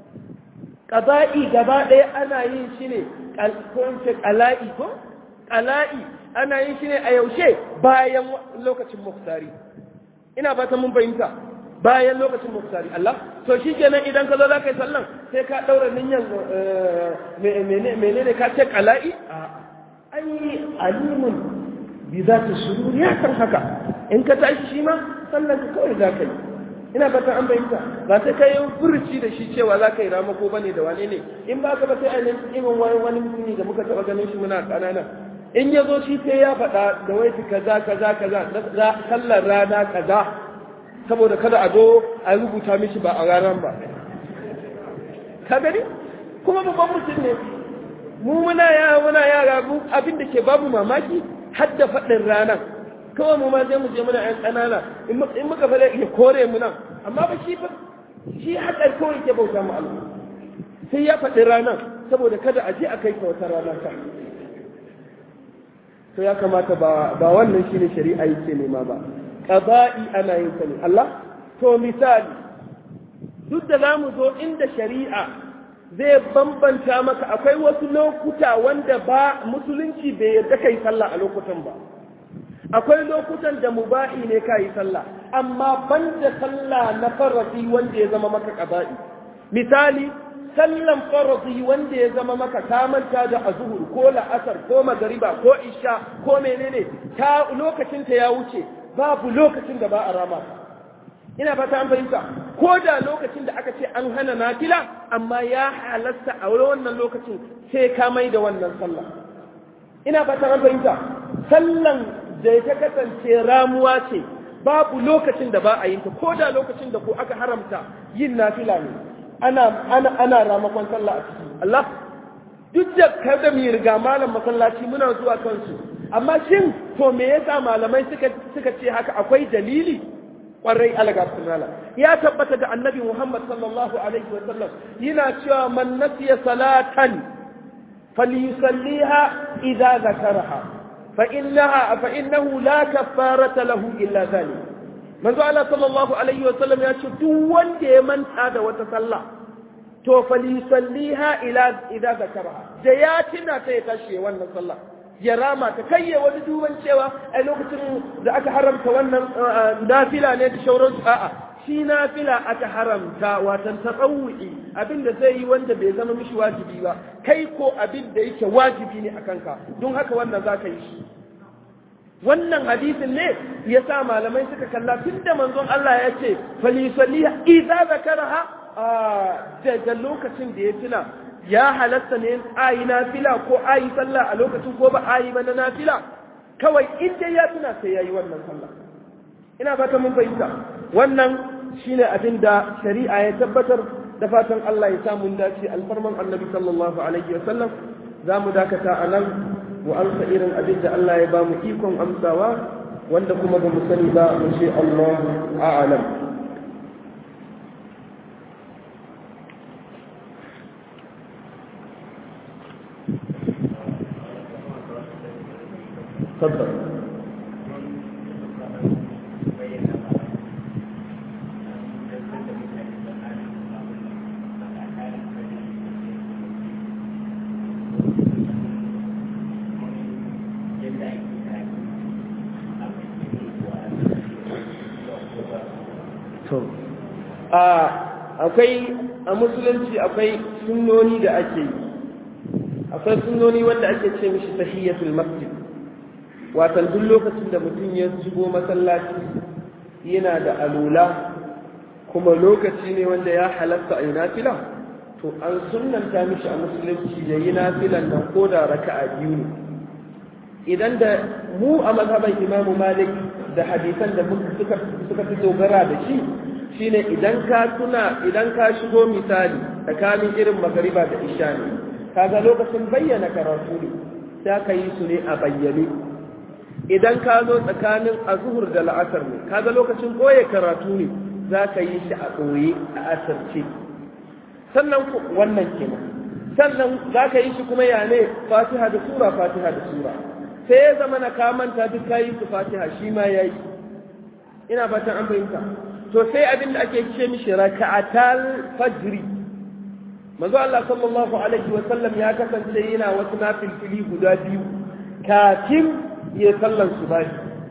ƙaza'i gaba ɗaya ana yin shi ne ko ƙala'i ko ƙala'i ana yin shi ne a yaushe bayan lokacin muktari ina ba ta mun fahimta bayan lokacin muktari Allah to shi kenan idan ka zo za ka yi sallan sai ka ɗaura niyyar menene ka ce ƙala'i ai alimun bi za ta shuru ya san haka in ka tashi shi ma sallan ka kawai za ka yi ina fatan an bayyanta ba sai ka yi furuci da shi cewa za ka yi ramako bane da wane ne in ba ka ba sai a nan irin wani wani mutumi da muka taɓa ganin shi muna ƙanana in ya zo shi sai ya faɗa da waiti kaza kaza kaza sallar rana kaza saboda kada a zo a rubuta mishi ba a ranar ba ka gani kuma babban mutum ne mu muna yara muna yara mu abin da ke babu mamaki har da faɗin ranar kawai mu ma sai mu je muna yan ƙanana in muka faɗa ya kore mu nan amma ba shi fa shi haɗar kawai ke bauta mu Allah sai ya faɗi ranar saboda kada a je a kai ka wata rana ka to ya kamata ba ba wannan shine shari'a yake nema ba qada'i ana yin sa ne Allah to misali duk da zamu zo inda shari'a zai bambanta maka akwai wasu lokuta wanda ba musulunci bai yarda kai sallah a lokutan ba akwai lokutan da mubahi ne ka yi sallah amma banda sallah na farasi wanda ya zama maka qaba'i misali sallan farasi wanda ya zama maka ka manta da azhur ko la'asar ko magariba ko isha ko menene ta lokacin ta ya wuce babu lokacin da ba a rama ina fata an fahimta ko da lokacin da aka ce an hana nafila amma ya halatta a wannan lokacin sai ka mai da wannan sallah ina fata an fahimta sallan da ta kasance ramuwa ce babu lokacin da ba a yin ta ko da lokacin da ko aka haramta yin nafila ne ana ana ana ramakon sallah a ciki Allah duk da kada mu riga malam masallaci muna zuwa kansu amma shin to me yasa malamai suka suka ce haka akwai dalili kwarai alaga sunala ya tabbata da annabi Muhammad sallallahu alaihi wa sallam yana cewa man nasiya salatan falyusalliha idza zakaraha fa innaha fa innahu la kaffarata lahu illa zalik manzo Allah sallallahu alaihi wa sallam ya ce duk wanda ya manta da wata sallah to falyusalliha ila idza zakaraha da ya tuna ta ya tashi wannan sallah ya rama ta kayye wani duban cewa a lokacin da aka haramta wannan nafila ne da shauransu a'a shi nafila aka haramta watan tsawu'i abinda zai yi wanda bai zama mishi wajibi ba kai ko abin da yake wajibi ne a kanka don haka wannan za ka yi shi wannan hadisin ne ya sa malamai suka kalla tun da manzon Allah ya ce falisaliya idza zakaraha daga lokacin da ya tuna ya halatta ne ayi nafila ko ayi sallah a lokacin ko ba ayi ba na nafila kawai in dai ya tuna sai yayi wannan sallah ina fata mun fahimta wannan shine abin da shari'a ya tabbatar da fatan Allah ya samu dace alfarman annabi sallallahu alaihi wa sallam za mu dakata a nan mu amsa irin abin da Allah ya ba mu ikon amsawa wanda kuma ba mu sani ba mu ce Allah a'lam تفضل akwai a musulunci akwai sunnoni da ake yi akwai sunnoni wanda ake ce mishi tahiyatul masjid watan duk lokacin da mutum ya shigo masallaci yana da alula kuma lokaci ne wanda ya halatta a yi nafila to an sunnanta mishi a musulunci ya yi nafilan nan ko da raka'a biyu ne idan da mu a mazhaban imamu malik da hadisan da suka suka fi dogara da shi shine idan ka tuna idan ka shigo misali tsakanin irin magariba da isha ne kaga lokacin bayyana karatu ne sai ka yi su ne a bayyane idan ka zo tsakanin azuhur da la'asar ne kaga lokacin koye karatu ne za ka yi shi a ɓoye a asarce sannan wannan kenan sannan za ka yi shi kuma ya ne fatiha da sura fatiha da sura sai ya zama na kamanta duk ka yi su fatiha shi ma ya yi ina fatan an fahimta to sai abin da ake ce mishi raka'atal fajri manzo Allah sallallahu alaihi wa sallam ya kasance yana wasu nafilfili guda biyu kafin ya sallan su bashi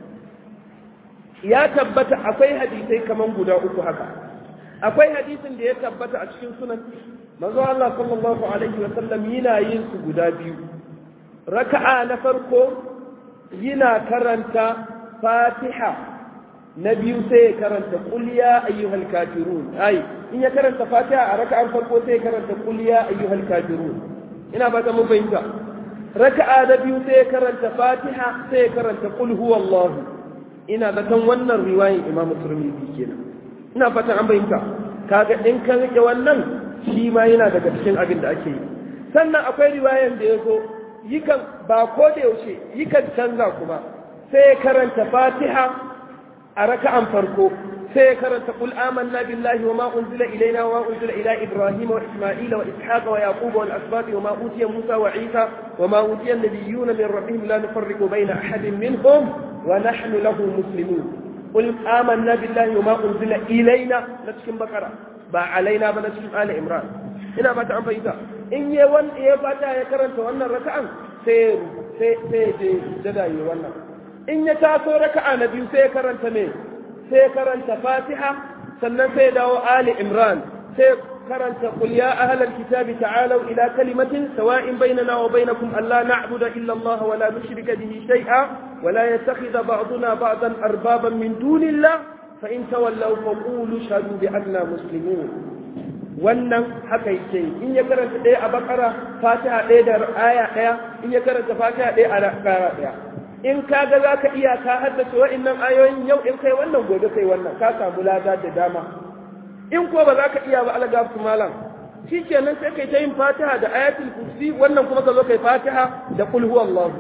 ya tabbata akwai hadisai kaman guda uku haka akwai hadisin da ya tabbata a cikin sunan manzo Allah sallallahu alaihi wa sallam yana yin su guda biyu raka'a na farko yana karanta fatiha na biyu sai ya karanta qul ya ayyuhal kafirun ai in ya karanta fatiha a raka'ar farko sai ya karanta qul ya ayyuhal kafirun ina ba ta mun fahimta raka'a na biyu sai ya karanta fatiha sai ya karanta qul huwallahu ina da kan wannan riwayin imamu turmizi kenan ina fatan an fahimta kaga in ka rike wannan shi ma yana daga cikin abin da ake yi sannan akwai riwayan da ya zo yikan ba ko da yaushe yikan canza kuma sai ya karanta fatiha a raka'an farko sai ya karanta qul amanna billahi wa ma unzila ilaina wa ma unzila ila ibrahima wa isma'ila wa ishaqa wa yaquba wal asbati wa ma utiya musa wa isa wa ma utiya an-nabiyyuna min rabbihim la nufarriqu bayna ahadin minhum wa nahnu lahu muslimun qul amanna billahi wa ma unzila ilaina na cikin bakara ba alaina ba na cikin ali imran ina ba ta an fahimta in ya wanda ya fata ya karanta wannan raka'an sai sai sai je dada yi wannan in ya taso raka'a na biyu sai ya karanta me sai ya karanta fatiha sannan sai ya dawo ali imran sai karanta qul ya ahlal kitabi ta'alu ila kalimatin sawa'in bainana wa bainakum alla na'budu illa Allah wa la nushrika bihi shay'a wa la yattakhidha ba'duna ba'dan arbaban min dunillah fa in tawallaw faqulu shahadu bi anna muslimun wannan haka yake in ya karanta ɗaya a bakara fatiha ɗaya da aya ɗaya in ya karanta fatiha ɗaya a ƙara ɗaya in ka ga za ka iya ka haddace wa'innan ayoyin yau in kai wannan gobe kai wannan ka samu lada da dama in ko ba za ka iya ba alaga su malam shi kenan sai kai ta yin fatiha da ayatul kursi wannan kuma ka zo kai fatiha da kul huwallahu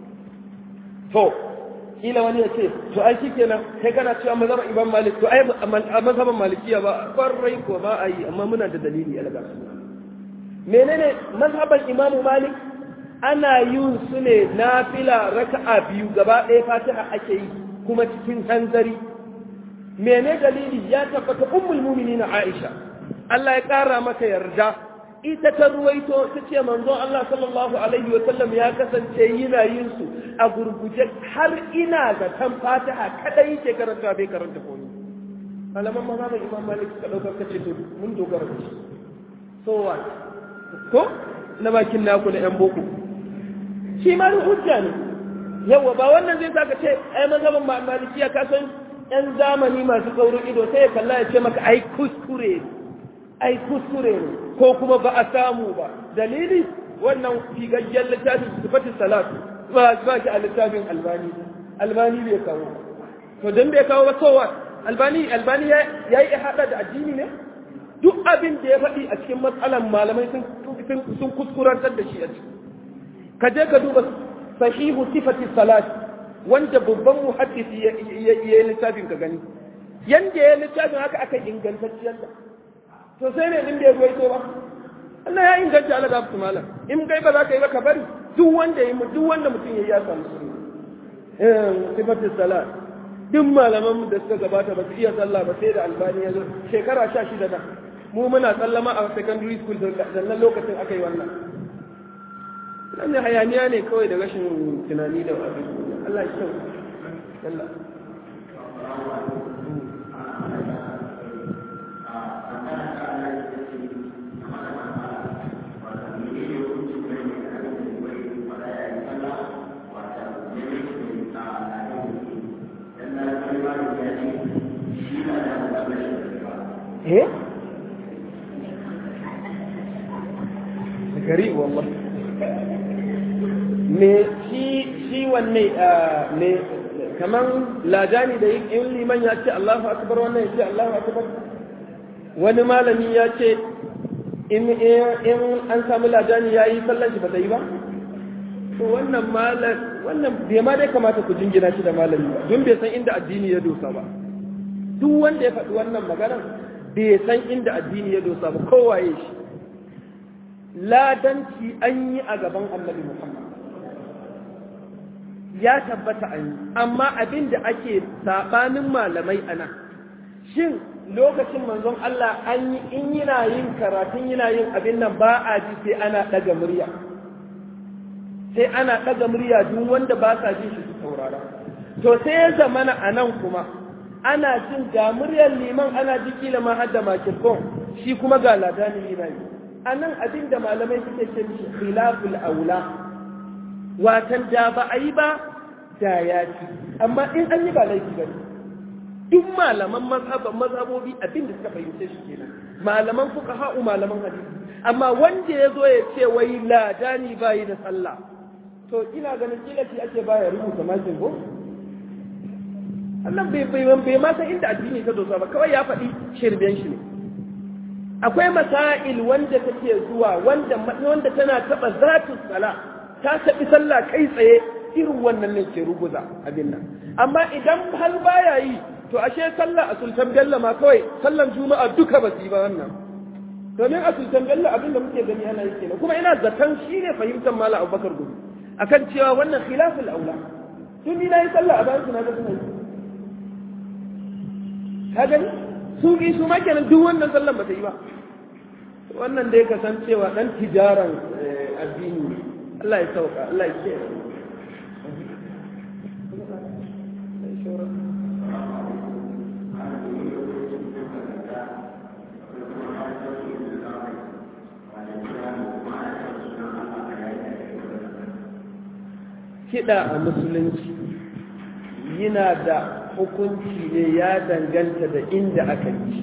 to kila wani ya ce to ai shi kenan kai kana cewa mazhaban imam malik to ai a mazhaban malikiya ba kwarai ko ba a yi amma muna da dalili alaga su menene mazhaban imam malik ana yin su ne nafila raka'a biyu gaba ɗaya fatiha ake yi kuma cikin hanzari mene dalili ya tabbata ummul mu'minin aisha Allah ya ƙara mata yarda ita ta ruwaito ta ce manzon Allah sallallahu alaihi wa sallam ya kasance yana yin su a gurguje har ina ga tan fatiha kadai yake karanta bai karanta komai malaman mazhabin imam malik ka daukar kace to mun dogara da shi so what ko na bakin naku na yan boko shi ma hujja ne yawa ba wannan zai saka ce ai mazhabin malikiya ka san yan zamani masu saurin ido sai ya kalla ya ce maka ai kuskure ai kuskure ne ko kuma ba a samu ba dalili wannan figaggen littafin sifatin salat ba ba shi a littafin albani albani bai kawo to dan bai kawo ba kowa albani albani ya yi hada da addini ne duk abin da ya faɗi a cikin matsalan malamai sun sun kuskurantar da shi a ciki ka je ka duba sahihu sifati salat wanda babban muhaddisi ya yi littafin ka gani yanda ya littafin haka aka ingantacciyar da to sai ne din da ya ruwaito ba Allah ya inganta Allah da su malam in kai ba za ka yi ba ka bari duk wanda yi duk wanda mutum ya yi ya samu sunna eh sifati salat duk malaman da suka gabata ba su iya sallah ba sai da albani ya zo shekara 16 da mu muna sallama a secondary school da nan lokacin aka yi wannan wannan hayaniya ne kawai da rashin tunani da abin Allah ya kyau Allah eh gari wallahi me shi shi wanne me kaman lajani da in liman ya ce Allahu akbar wannan ya ce Allahu akbar wani malami ya ce in in an samu lajani yayi sallar shi ba ta yi ba to wannan malam wannan bai ma dai kamata ku jingina shi da malami ba don bai san inda addini ya dosa ba duk wanda ya faɗi wannan maganar bai san inda addini ya dosa ba kowaye shi ladanci an yi a gaban annabi Muhammad ya tabbata an yi amma abin da ake sabanin malamai ana shin lokacin manzon Allah an yi in yana yin karatun yana yin abin nan ba a ji sai ana ɗaga murya sai ana ɗaga murya duk wanda ba sa jin shi su saurara to sai ya zamana a nan kuma ana jin ga muryar liman ana ji kila ma har da makirkon shi kuma ga ladanin yana yi a nan abin da malamai suke ce mishi khilaful aula watan da ba a yi ba da ya ci amma in an yi ba laifi ba duk malaman mazhaban mazhabobi abin da suka fahimce shi kenan malaman fuqaha'u malaman hadisi amma wanda ya zo ya ce wai ladani bayi da sallah to ina ganin kila shi ake baya rubuta makin ko Allah bai bai bai ma san inda addini ta dosa ba kawai ya faɗi shirben shi ne akwai masail wanda take zuwa wanda wanda tana taba zatu sala ta tabi sallah kai tsaye irin wannan ne ke ruguza abin nan amma idan hal baya yi to ashe sallah a sultan bello ma kawai sallan juma'a duka ba su yi ba wannan domin a sultan bello abin da muke gani ana yi kenan kuma ina zaton shi ne fahimtar mala abubakar gudu akan cewa wannan khilaful aula tun ni na yi sallah a bayan su na ga suna yi ka gani su bi su ma kenan duk wannan sallan ba ta yi ba wannan dai ka san cewa dan tijaran addini Allah ya sauka Allah ya ce kiɗa a musulunci yana da hukunci ne ya danganta da inda aka yi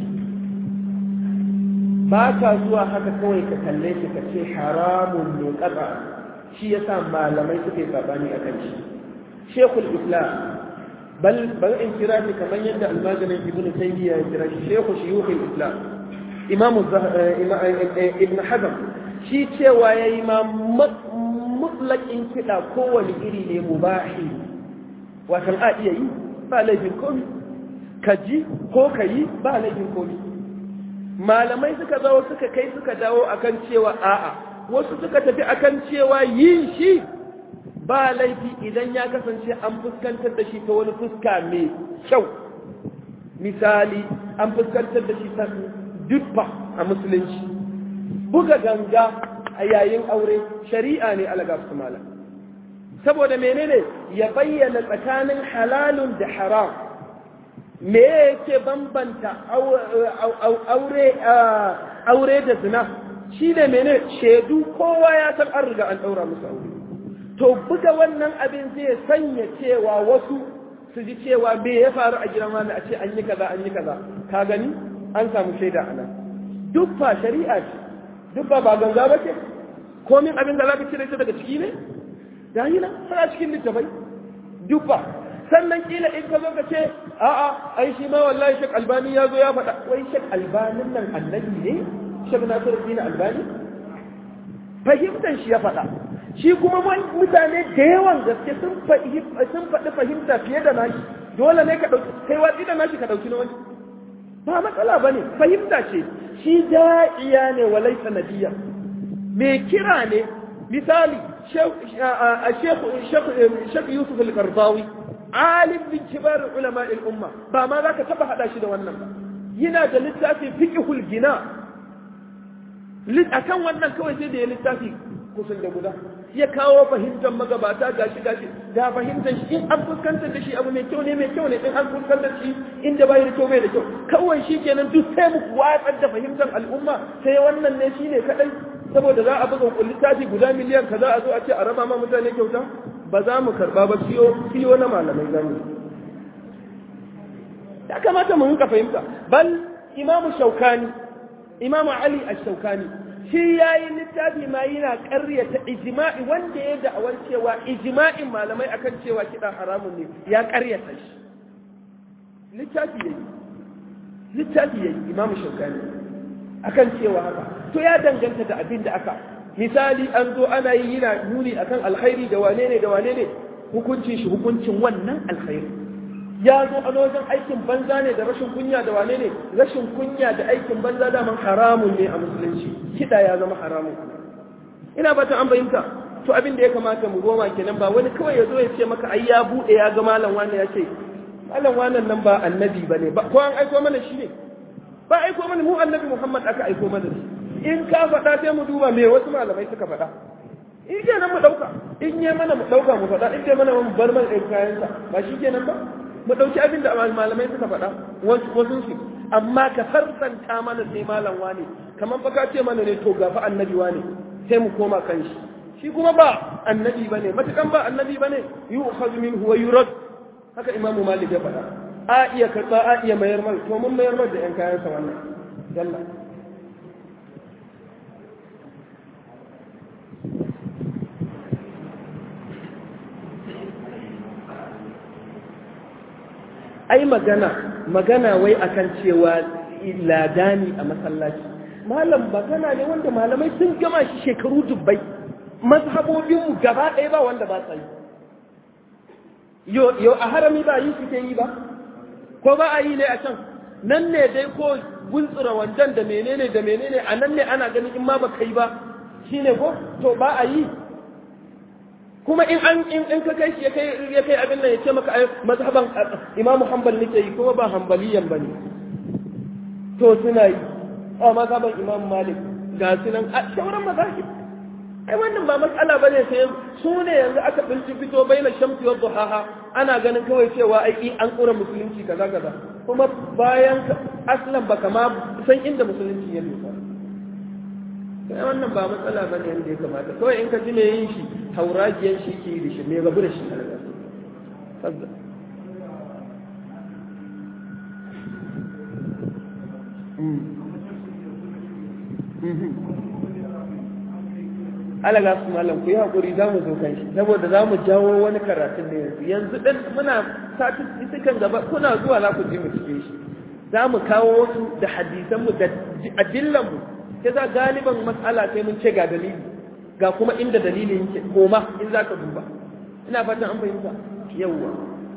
ba ka zuwa haka kawai ka kalle shi ka ce haramun ne ƙasa shi ya sa malamai suke sabani a kan shi shekul islam bal bal in kira shi kamar yadda almajirin ibnu taymiya ya kira shi shekhu shuyukhul islam imamu ibn hazm shi cewa yayi ma mutlaqin kiɗa kowane iri ne mubahi watan a iya yi ba laifin komi ka ji ko ka yi ba laifin komi malamai suka zo suka kai suka dawo akan cewa a'a wasu suka tafi akan cewa yin shi ba laifi idan ya kasance an fuskantar da shi ta wani fuska mai kyau misali an fuskantar da shi ta dubba a musulunci buga ganga a yayin aure shari'a ne alaga su malam saboda menene ya bayyana tsakanin halalun da haram me yake bambanta aure aure da zina shi ne mene shaidu kowa ya san an riga an ɗaura musu aure to buga wannan abin zai sanya cewa wasu su ji cewa me ya faru a gidan wani a ce an yi kaza an yi kaza ka gani an samu shaida a nan duk fa shari'a ce duk ba ba ganga ba ce komin abin da za ka cire ta daga ciki ne da yi nan tana cikin littafai duk ba sannan kila in ka zo ka ce a'a ai shi ma wallahi shek albani ya zo ya faɗa wai shek albanin nan annabi ne shek nasiru dina albani fahimtar shi ya faɗa shi kuma mutane da yawan gaske sun faɗi fahimta fiye da nashi dole ne ka ɗauki kai watsi da nashi ka ɗauki na wani ba matsala ba ne fahimta ce shi da'iya ne walai sanadiyya mai kira ne misali shek yusuf al-qardawi alim bin kibar ulama al-umma ba ma za ka taɓa haɗa shi da wannan ba yana da littafin fiqhul gina akan wannan kawai sai da ya littafi kusan da guda ya kawo fahimtar magabata gashi gashi da fahimtar shi in an fuskantar da shi abu mai kyau ne mai kyau ne in an fuskantar shi inda bai da kyau bai da kyau kawai shi kenan duk sai mu watsar da fahimtar al'umma sai wannan ne shine kadai saboda za a buga littafi guda miliyan kaza a zo a ce a raba ma mutane kyauta ba za mu karba ba siyo siyo na malamai zamu ya kamata mu rinka fahimta bal imamu shaukani imamu ali ash-shaukani shi yayi littafi ma yana ƙaryata ijma'i wanda ya da'awar cewa ijma'in malamai akan cewa kiɗa haramun ne ya ƙaryata shi littafi yayi littafi yayi imamu shaukani akan cewa haka to ya danganta da abin da aka misali an zo ana yi yana nuni akan alkhairi da wane ne da wane ne hukuncin shi hukuncin wannan alkhairi ya zo a wajen aikin banza ne da rashin kunya da wane ne rashin kunya da aikin banza daman haramun ne a musulunci kiɗa ya zama haramun ina fatan an fahimta to abin da ya kamata mu goma kenan ba wani kawai ya zo ya ce maka ai ya buɗe ya ga malam wani ya ce malam wannan nan ba annabi ba ne ko an aiko mana shi ne ba aiko mana mu annabi muhammad aka aiko mana shi in ka faɗa sai mu duba me wasu malamai suka faɗa in kenan mu ɗauka in yi mana mu ɗauka mu faɗa in ke mana mu bar mana ɗin kayansa ba shi kenan ba mu ɗauki abin da malamai suka faɗa wasu su amma ka farsanta mana sai malam wane kamar fa ka ce mana ne to gafa annabi wane sai mu koma kan shi shi kuma ba annabi bane matukan ba annabi bane yu'khadhu minhu wa yurad haka imamu malik ya faɗa a iya karɓa a iya mayar mar to mun mayar mar da yan kayan sa wannan yalla ai magana magana wai akan cewa ladani a masallaci malam magana ne wanda malamai sun gama shi shekaru dubbai mazhabobinmu gaba ɗaya ba wanda ba sa yi yo a harami ba yi suke yi ba ko ba a yi ne a can nan ne dai ko guntsura wandan da menene da menene a nan ne ana ganin in ma ba kai ba shine ko to ba a yi kuma in an in in ka kai shi ya kai ya kai abin nan ya ce maka ai mazhaban Imam Hanbal nake yi kuma ba Hanbaliyan bane to suna yi a mazhaban Imam Malik ga su nan a sauran mazahib ai wannan ba matsala bane sai su ne yanzu aka binci fito baina shamsi wa duhaha ana ganin kawai cewa ai an kura musulunci kaza kaza kuma bayan aslan baka ma san inda musulunci ya nufa sai wannan ba matsala ba ne yadda ya kamata kawai in ka ji mai yin shi hauragiyan shi ke da shi mai rabu da shi a daga sabda alaga su malam ku yi haƙuri za mu zo kan shi saboda za mu jawo wani karatun da yanzu yanzu ɗan muna statistikan gaba kuna zuwa za ku ji mu cike shi za mu kawo wasu da hadisanmu da adillanmu sai za galiban matsala sai mun ce ga dalili ga kuma inda dalilin yake koma in za ka duba ina fatan an fahimta yawwa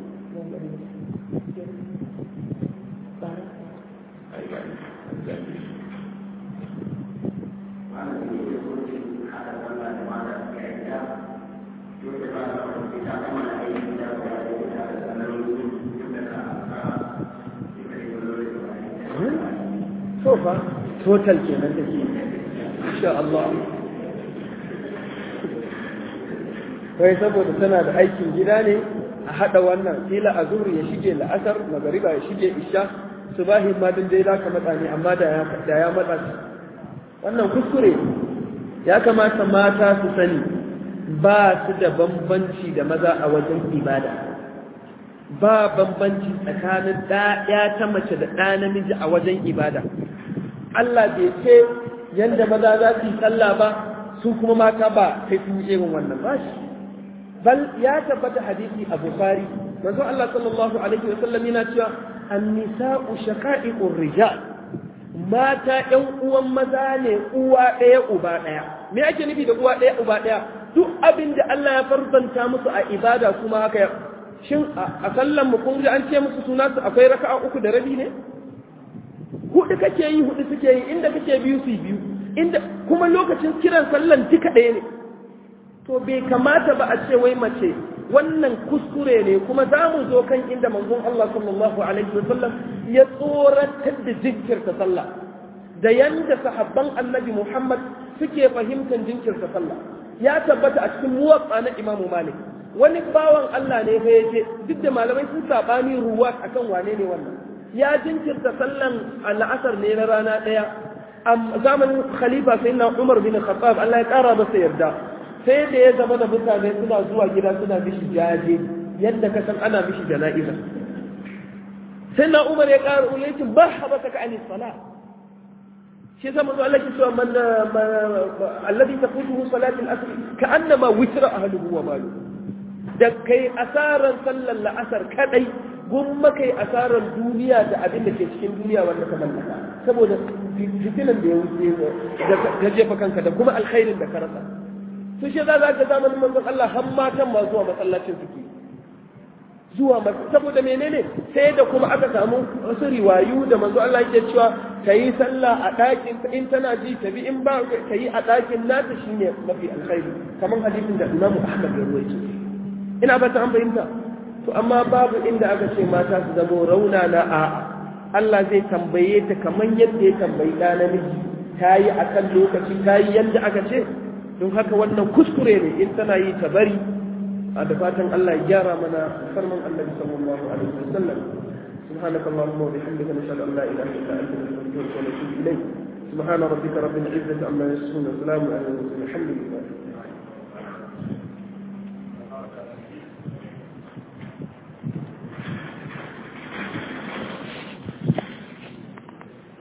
sofa total kenan take insha Allah kai saboda tana da aikin gida ne a hada wannan kila a zuri ya shige la'asar magariba ya shige isha subahi ma din dai zaka matsa ne amma da ya da ya matsa wannan kuskure ya kamata mata su sani ba su da bambanci da maza a wajen ibada ba bambanci tsakanin ɗaya ta mace da ɗa namiji a wajen ibada Allah bai ce yanda maza za su yi sallah ba su kuma mata ba sai sun yi irin wannan ba shi bal ya tabbata hadisi a bukhari manzo Allah sallallahu alaihi wasallam yana cewa an-nisa'u shaqa'iqur rijal mata ƴan uwan maza ne uwa ɗaya uba ɗaya me ake nufi da uwa ɗaya uba ɗaya duk abin da Allah ya farzanta musu a ibada kuma haka shin a sallan mu kun ji an ce musu suna su akwai raka'a uku da rabi ne hudu kake yi hudu suke yi inda kake biyu su biyu inda kuma lokacin kiran sallan duka ɗaya ne to bai kamata ba a ce wai mace wannan kuskure ne kuma za mu zo kan inda manzon Allah sallallahu alaihi wasallam ya tsoratar da jinkirta sallah da yanda sahabban annabi Muhammad suke fahimtar jinkirta sallah ya tabbata a cikin muwatsa na Imam Malik wani bawan Allah ne fa yace duk da malamai sun sabani ruwa akan wane ne wannan ya jinkirta sallan al'asar ne na rana daya a zamanin khalifa sayyidina Umar bin Khattab Allah ya kara masa yarda sai da ya zama da mutane suna zuwa gida suna mishi jaje yadda ka san ana mishi jana'iza sai na umar ya ƙara ulaykin ba habata ka anis sala shi zama zuwa Allah ke cewa man alladhi tafutuhu salatul asr ka annama witra ahluhu wa malu da kai asaran sallar la'asar kadai gumma kai asaran duniya da abin da ke cikin duniya wanda ka mallaka saboda fitinan da ya wuce da jefa kanka da kuma alkhairin da ka rasa su shi za za ka zamanin manzon Allah har matan ma zuwa masallacin suke zuwa saboda menene sai da kuma aka samu wasu riwayu da manzo Allah yake cewa ka yi sallah a ɗakin in tana ji ta bi in ba ka yi a ɗakin nata shine mafi alkhairi kamar hadisin da Imam Ahmad ya ruwaito ina ba ta an fahimta to amma babu inda aka ce mata su zamo raunana a Allah zai tambaye ta kamar yadda ya tambayi ɗa namiji ta yi akan lokaci ta yi yadda aka ce don haka wannan kuskure ne in tana yi ta bari a da fatan Allah ya gyara mana farman annabi sallallahu alaihi wasallam سبحانك اللهم وبحمدك نشهد ان لا اله الا انت نستغفرك ونتوب اليك سبحان ربك رب العزه عما يصفون وسلام على المرسلين الحمد لله